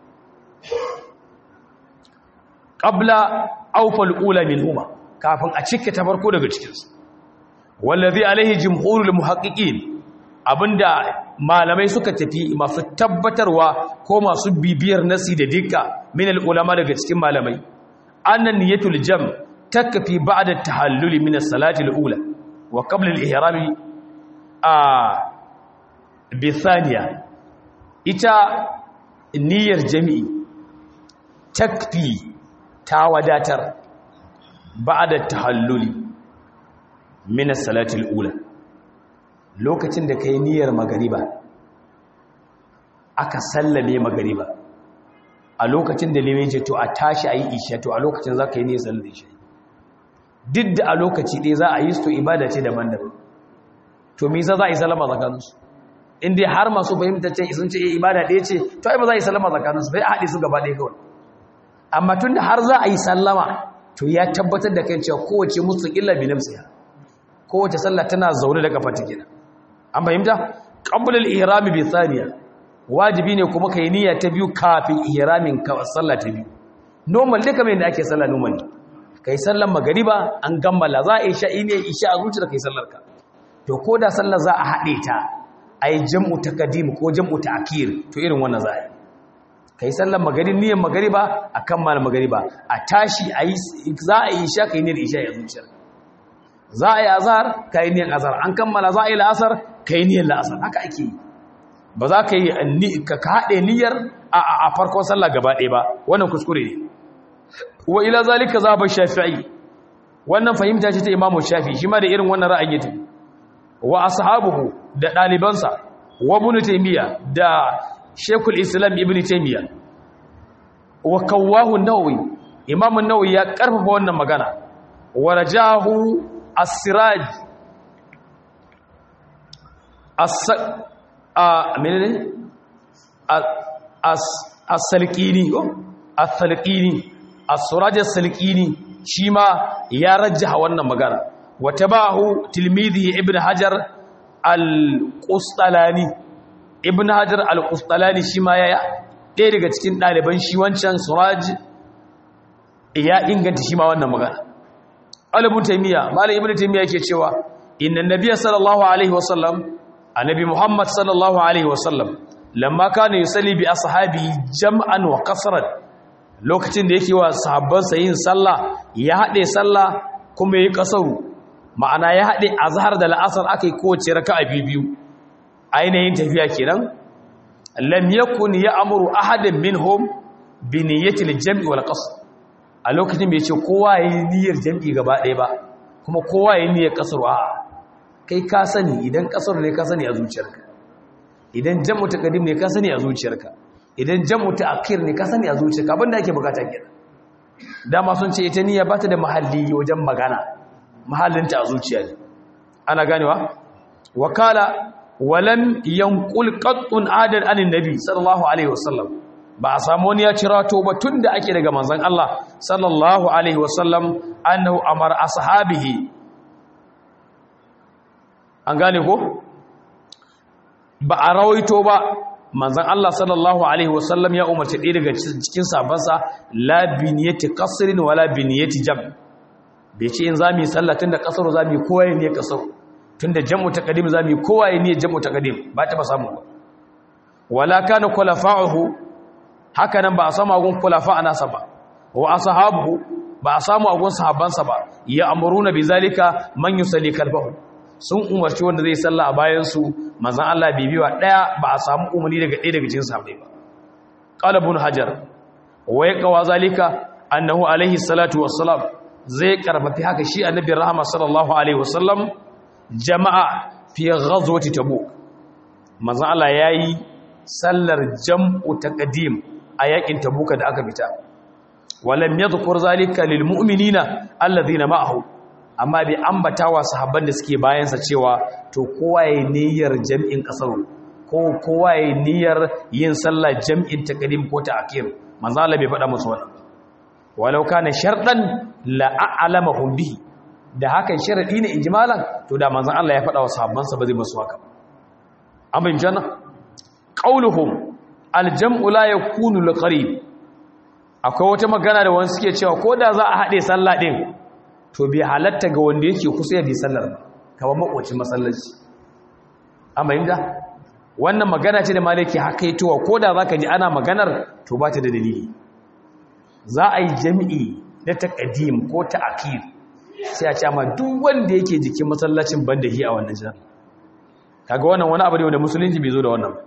ƙabla aufal ula min huma kafin a cike ta farko daga cikinsu wallazi alaihi jimhurul muhaqqiqin abinda malamai suka tafi masu tabbatarwa ko masu bibiyar nasi da dukka min ulama daga cikin malamai anna niyatul jam takfi ba'da tahalluli min as-salati al-ula wa qabla al-ihrami a bi thaniya ita niyyar jami'i takfi ta wadatar ba'da tahalluli min as-salati al-ula lokacin da kai niyyar magariba aka sallame magariba a lokacin da limin ce to a tashi ayi isha to a lokacin zaka yi niyyar sallar isha duk da a lokaci ɗaya za a yi su to ibada ce daban-daban to me yasa za a yi sallama tsakaninsu in dai har masu fahimta ce sun ce ibada ɗaya ce to ai ba za a yi sallama tsakaninsu bai a haɗe su gaba ɗaya kawai amma tun da har za a yi sallama to ya tabbatar da kan cewa kowace mustaqilla bi nafsiha kowace sallah tana zaune da kafa take an fahimta qabla al-ihram bi thaniya wajibi ne kuma kai niyya ta biyu kafin ihramin ka sallah ta biyu normal duka mai da ake sallah normal kai sallar magariba an gammala za a isha ne isha a zuciya kai sallar ka to ko da sallar za a haɗe ta ai jam'u taqdim ko jam'u ta'khir to irin wannan za a yi kai sallar magarib niyyar magariba a kammala magariba a tashi ayi za a isha kai niyyar isha a zuciyar za a yi azhar kai niyyar azhar an kammala za a yi la'asar kai niyyar la'asar haka ake yi ba za ka yi ka haɗe niyyar a farkon sallah gaba ɗaya ba wannan kuskure ne wa ila zalika za ba shafi'i wannan fahimta ce ta imamu shafi shi ma da irin wannan ra'ayi ta wa ashabuhu da ɗalibansa wa ibn taymiya da shekul islam ibn taymiya wa kawahu nawawi imamu nawawi ya karfafa wannan magana wa rajahu as-siraj a menene as-salqini ko as-salqini as-suraj as-salqini shi ma ya rajjaha wannan magana wa tabahu tilmidhi ibn hajar al-qustalani ibn hajar al-qustalani shi ma ya ɗaya daga cikin ɗaliban shi wancan suraj ya inganta shi ma wannan magana alibun taimiyya malam ibn taimiyya yake cewa inna nabiyya sallallahu alaihi wasallam annabi muhammad sallallahu alaihi wasallam lamma kana yusalli bi ashabi jam'an wa qasran lokacin da yake wa sahabbansa yin sallah ya hade sallah kuma yayi kasaru ma'ana ya hade azhar da la'asar akai kowace raka'a biyu ainihin tafiya kenan lam yakun ya'muru ahadan minhum bi niyyati al-jam'i wal qasr a lokacin bai ce kowa yayi niyyar jam'i gaba ɗaya ba kuma kowa yayi niyyar kasar a kai ka sani idan kasar ne ka sani a zuciyarka idan jam'u taqdim ne ka sani a zuciyarka idan jam'u ta'khir ne ka sani a zuciyarka abinda ake bukata kenan dama sun ce ita niyya ba ta da mahalli wajen magana mahallinta a zuciya ne ana ganewa wakala walam yanqul qattun adan anin nabi sallallahu alaihi wasallam ba a samu wani ya cira to ba tunda ake daga manzon Allah sallallahu alaihi wasallam annahu amara ashabihi an gane ko ba a rawaito ba manzon Allah sallallahu alaihi wasallam ya umarci ɗaya daga cikin sabansa la biniyati qasrin wala biniyati jam bai ce in zamu yi sallah tunda kasaro zamu yi kowa ne kasaro tunda jam'u taqdim zamu yi kowa ne jam'u taqdim ba ta ba samu ba wala kana khulafa'uhu haka nan ba a samu agun khulafa nasa ba wa ashabu ba a samu agun sahabbansa ba ya amuruna bi zalika man yusalli kalbahu sun umarci wanda zai sallah a bayan su manzon Allah bibiwa daya ba a samu umarni daga ɗaya daga cikin sahabbai ba qala ibn hajar wa yaqwa zalika annahu alaihi salatu wassalam zai karfafi haka shi annabi rahama sallallahu alaihi wasallam jama'a fi ghazwati tabuk manzon Allah yayi sallar jam'u taqdim a yakin tabuka da aka fita walam yadhkur zalika lil mu'minina alladhina ma'ahu amma bai ambata wa sahabban da suke bayan sa cewa to kowa yayi niyyar jam'in kasar ko kowa yayi niyyar yin sallar jam'in taqdim ko ta'khir manzon Allah bai faɗa musu wannan walau kana sharɗan la'alamahum bihi da hakan sharadi ne injimalan to da manzon Allah ya faɗa wa sahabbansa ba zai musu haka an bayyana janna qauluhum aljam'u la yakunu liqarib akwai wata magana da wani suke cewa ko da za a haɗe sallah din to bai halatta ga wanda yake kusa ya bi sallar ba kamar makwacin masallaci an bayyana wannan magana ce da malaki hakaitowa ko da zaka ji ana maganar to ba ta da dalili za a yi jami'i na taqdim ko ta'khir sai a ce ma duk wanda yake jikin masallacin banda hi a wannan jami'i kaga wannan wani abu ne wanda musulunci bai zo da wannan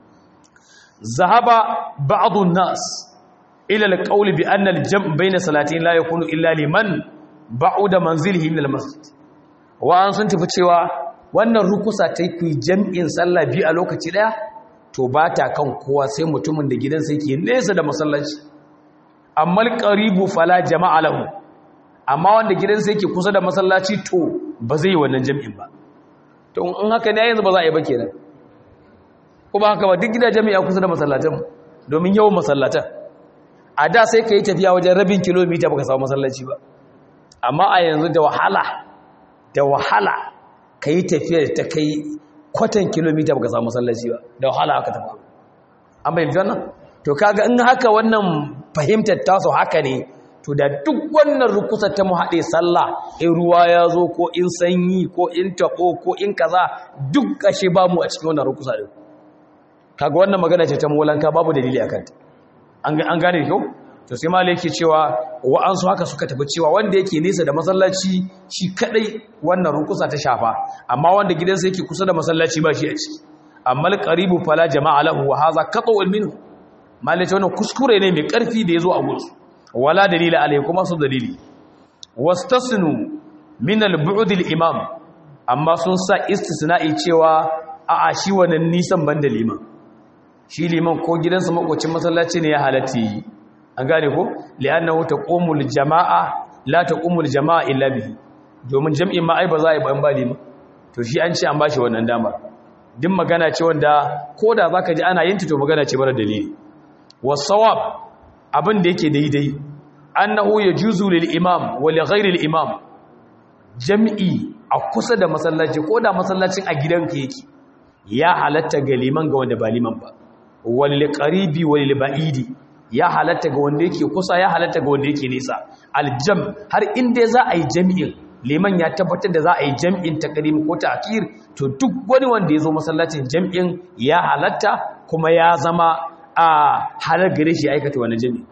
zahaba ba'dhu nas ila al-qawl bi anna al-jam' bayna salatin la yakunu illa liman ba'uda manzilihi min al-masjid wa an sun tafi cewa wannan rukusa ta yi jam'in sallah biyu a lokaci daya to ba ta kan kowa sai mutumin da gidansa yake nesa da masallaci amma al-qaribu fala jama'a lahu amma wanda gidansa yake kusa da masallaci to ba zai yi wannan jam'in ba to in haka ne yanzu ba za a yi ba kenan kuma haka ba duk gidajen mai kusa da masallatan domin yawan masallatan a da sai ka yi tafiya wajen rabin kilomita baka samu masallaci ba amma a yanzu da wahala da wahala ka yi tafiya da ta kai kwatan kilomita baka samu masallaci ba da wahala haka tafi an bayyana wannan to kaga in haka wannan fahimtar taso haka ne to da duk wannan rukusa ta mu haɗe sallah in ruwa ya zo ko in sanyi ko in taɓo ko in kaza duk kashe ba mu a cikin wannan rukusa ɗin kaga wannan magana ce ta molanka babu dalili a kanta an gane kyau to sai malai yake cewa wa'ansu haka suka tafi cewa wanda yake nesa da masallaci shi kadai wannan rukusa ta shafa amma wanda gidansa yake kusa da masallaci ba shi a ciki amma alqaribu fala jama'a lahu wa hadha qat'un minhu malai ce wannan kuskure ne mai karfi da yazo a gursu wala dalila alai kuma su dalili wastasnu min al-bu'd al-imam amma sun sa istisna'i cewa a'a shi wannan nisan banda liman shi liman ko gidansa makwacin masallaci ne ya halatti an gane ko li'annahu taqumul jama'a la taqumul jama'a illa bihi domin jam'in ma ai ba za a yi ban ba liman to shi an ce an bashi wannan dama din magana ce wanda koda zaka ji ana yin ta to magana ce mara dalili wasawab abin da yake daidai annahu yajuzu lil imam wa li ghairi al imam jam'i a kusa da masallaci ko da masallacin a gidanka yake ya halatta ga liman ga wanda ba liman ba wal qaribi wal ba'idi ya halatta ga wanda yake kusa ya halatta ga wanda yake nisa aljam har inda za a yi jami'in liman ya tabbatar da za a yi jami'in takrim ko ta'khir to duk wani wanda ya zo masallacin jami'in ya halatta kuma ya zama a halar gare shi aikata wannan jami'in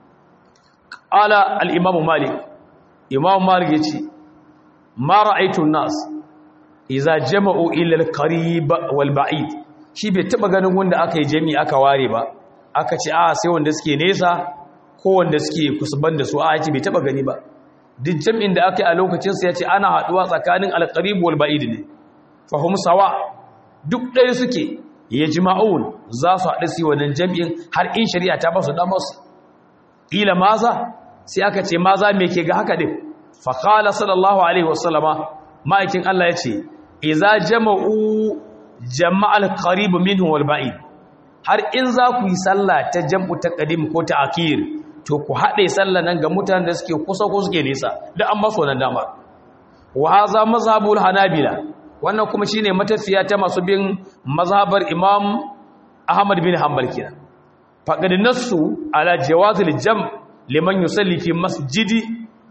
qala al-imam malik imam malik yace ma ra'aytu an-nas idza jama'u ila al-qarib wal ba'id shi bai taba ganin wanda aka yi jami'i aka ware ba aka ce a sai wanda suke nesa ko wanda suke kusurban da su a yake bai taba gani ba duk jam'in da aka yi a lokacinsa ya ce ana haɗuwa tsakanin alƙarib wal ba'id ne fahim sawa duk ɗaya suke ya jima'un za su haɗu su wannan jam'in har in shari'a ta ba su damar su ila maza sai aka ce maza me ke ga haka din fa qala sallallahu alaihi wasallama ma'aikin Allah ya ce idza jama'u jama'al qarib minhu wal ba'id har in za ku yi sallah ta jam'u ta ƙadim ko ta akir to ku haɗe sallah nan ga mutanen da suke kusa ko suke nesa da an maso nan dama wa haza mazhabul hanabila wannan kuma shine matafiya ta masu bin mazhabar imam ahmad bin hanbal kenan faqad nassu ala jawazil jam' liman yusalli fi masjidi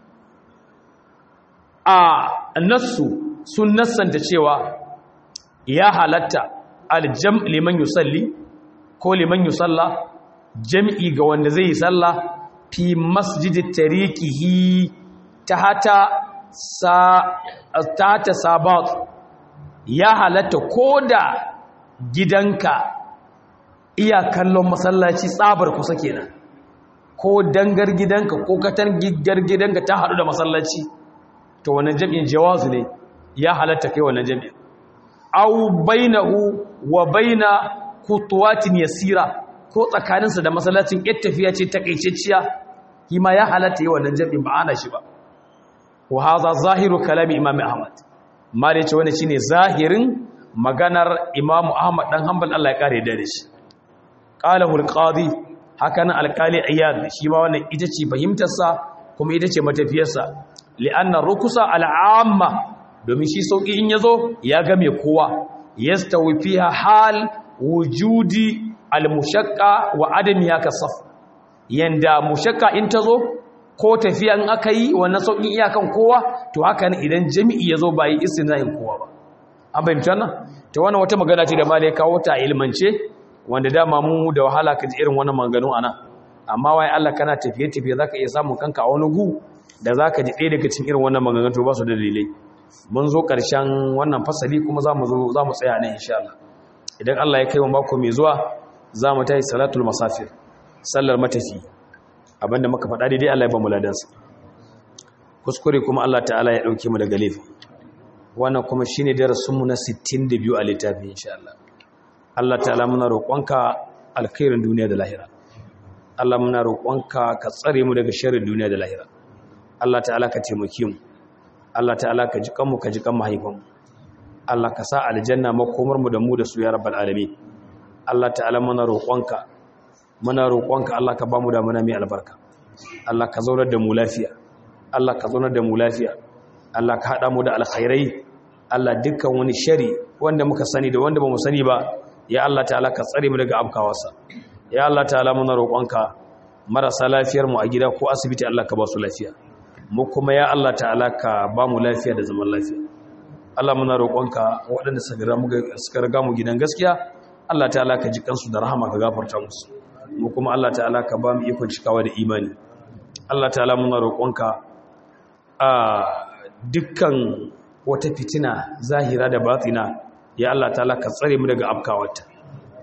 a nassu sun nassanta cewa ya halatta al jam' liman yusalli ko liman yi sallah jam'i ga wanda zai yi sallah fi masjidi tarikihi ta hata sabat ya halatta ko da gidanka iya kallon masallaci tsabar kusa kenan ko dangar gidanka ko katan gigar gidanka ta haɗu da masallaci to wannan jam'in jawazu ne ya halatta kai wannan jam'in au bainahu wa baina kutuwatin yasira ko tsakaninsa da masallacin yar tafiya ce takaitacciya kima ya halatta yi wannan jami'in ba ana shi ba wa hadha zahiru kalami imam ahmad ma da yace wannan shine zahirin maganar imam ahmad dan hanbal Allah ya kare da shi qalahu al-qadi hakan al-qali iyad shi ma wannan ita ce fahimtar sa kuma ita ce matafiyar sa li'anna rukusa al-amma domin shi sauki in yazo ya ga me kowa yastawi fiha hal wujudi al-mushaqqa wa adami haka saf yanda mushaqqa in tazo ko tafiya in aka yi wannan saukin iyakan kowa to haka ne idan jami'i yazo ba yi istinayin kowa ba an bayyana wannan to wannan wata magana ce da malai kawo ta ilmance wanda dama mu da wahala kaji irin wannan maganganu ana amma wai Allah kana tafiye tafiye zaka iya samun kanka a wani gu da za ka ji ɗaya daga cikin irin wannan maganganu ba su da dalilai mun zo ƙarshen wannan fasali kuma za mu zo za mu tsaya nan insha Allah idan Allah ya kai mu mako mai zuwa za mu tayi salatul masafir sallar matafi abinda muka faɗa daidai Allah ya ba mu ladansa kuskure kuma Allah ta'ala ya ɗauke mu daga laifi wannan kuma shine darasin mu na 62 a littafin insha Allah Allah ta'ala muna roƙonka alkhairin duniya da lahira Allah muna roƙonka ka tsare mu daga sharrin duniya da lahira Allah ta'ala ka taimake mu Allah ta'ala ka ji kanmu ka ji kan mahaifanmu Allah ka sa aljanna makomar mu da mu da su ya rabbal alamin Allah ta'ala muna roƙonka muna roƙonka Allah ka bamu da muna mai albarka Allah ka zaunar da mu lafiya Allah ka zaunar da mu lafiya Allah ka hada mu da alkhairai Allah dukkan wani shari wanda muka sani da wanda bamu sani ba ya Allah ta'ala ka tsare mu daga abkawarsa ya Allah ta'ala muna roƙonka marasa lafiyar mu a gida ko asibiti Allah ka ba su lafiya mu kuma ya Allah ta'ala ka ba mu lafiya da zaman lafiya Allah muna roƙonka waɗanda suka riga mu gidan gaskiya Allah ta'ala ka ji kansu da rahama ka gafarta musu mu kuma Allah ta'ala ka ba mu ikon cikawa da imani Allah ta'ala muna roƙonka a dukkan wata fitina zahira da batina ya Allah ta'ala ka tsare mu daga afkawarta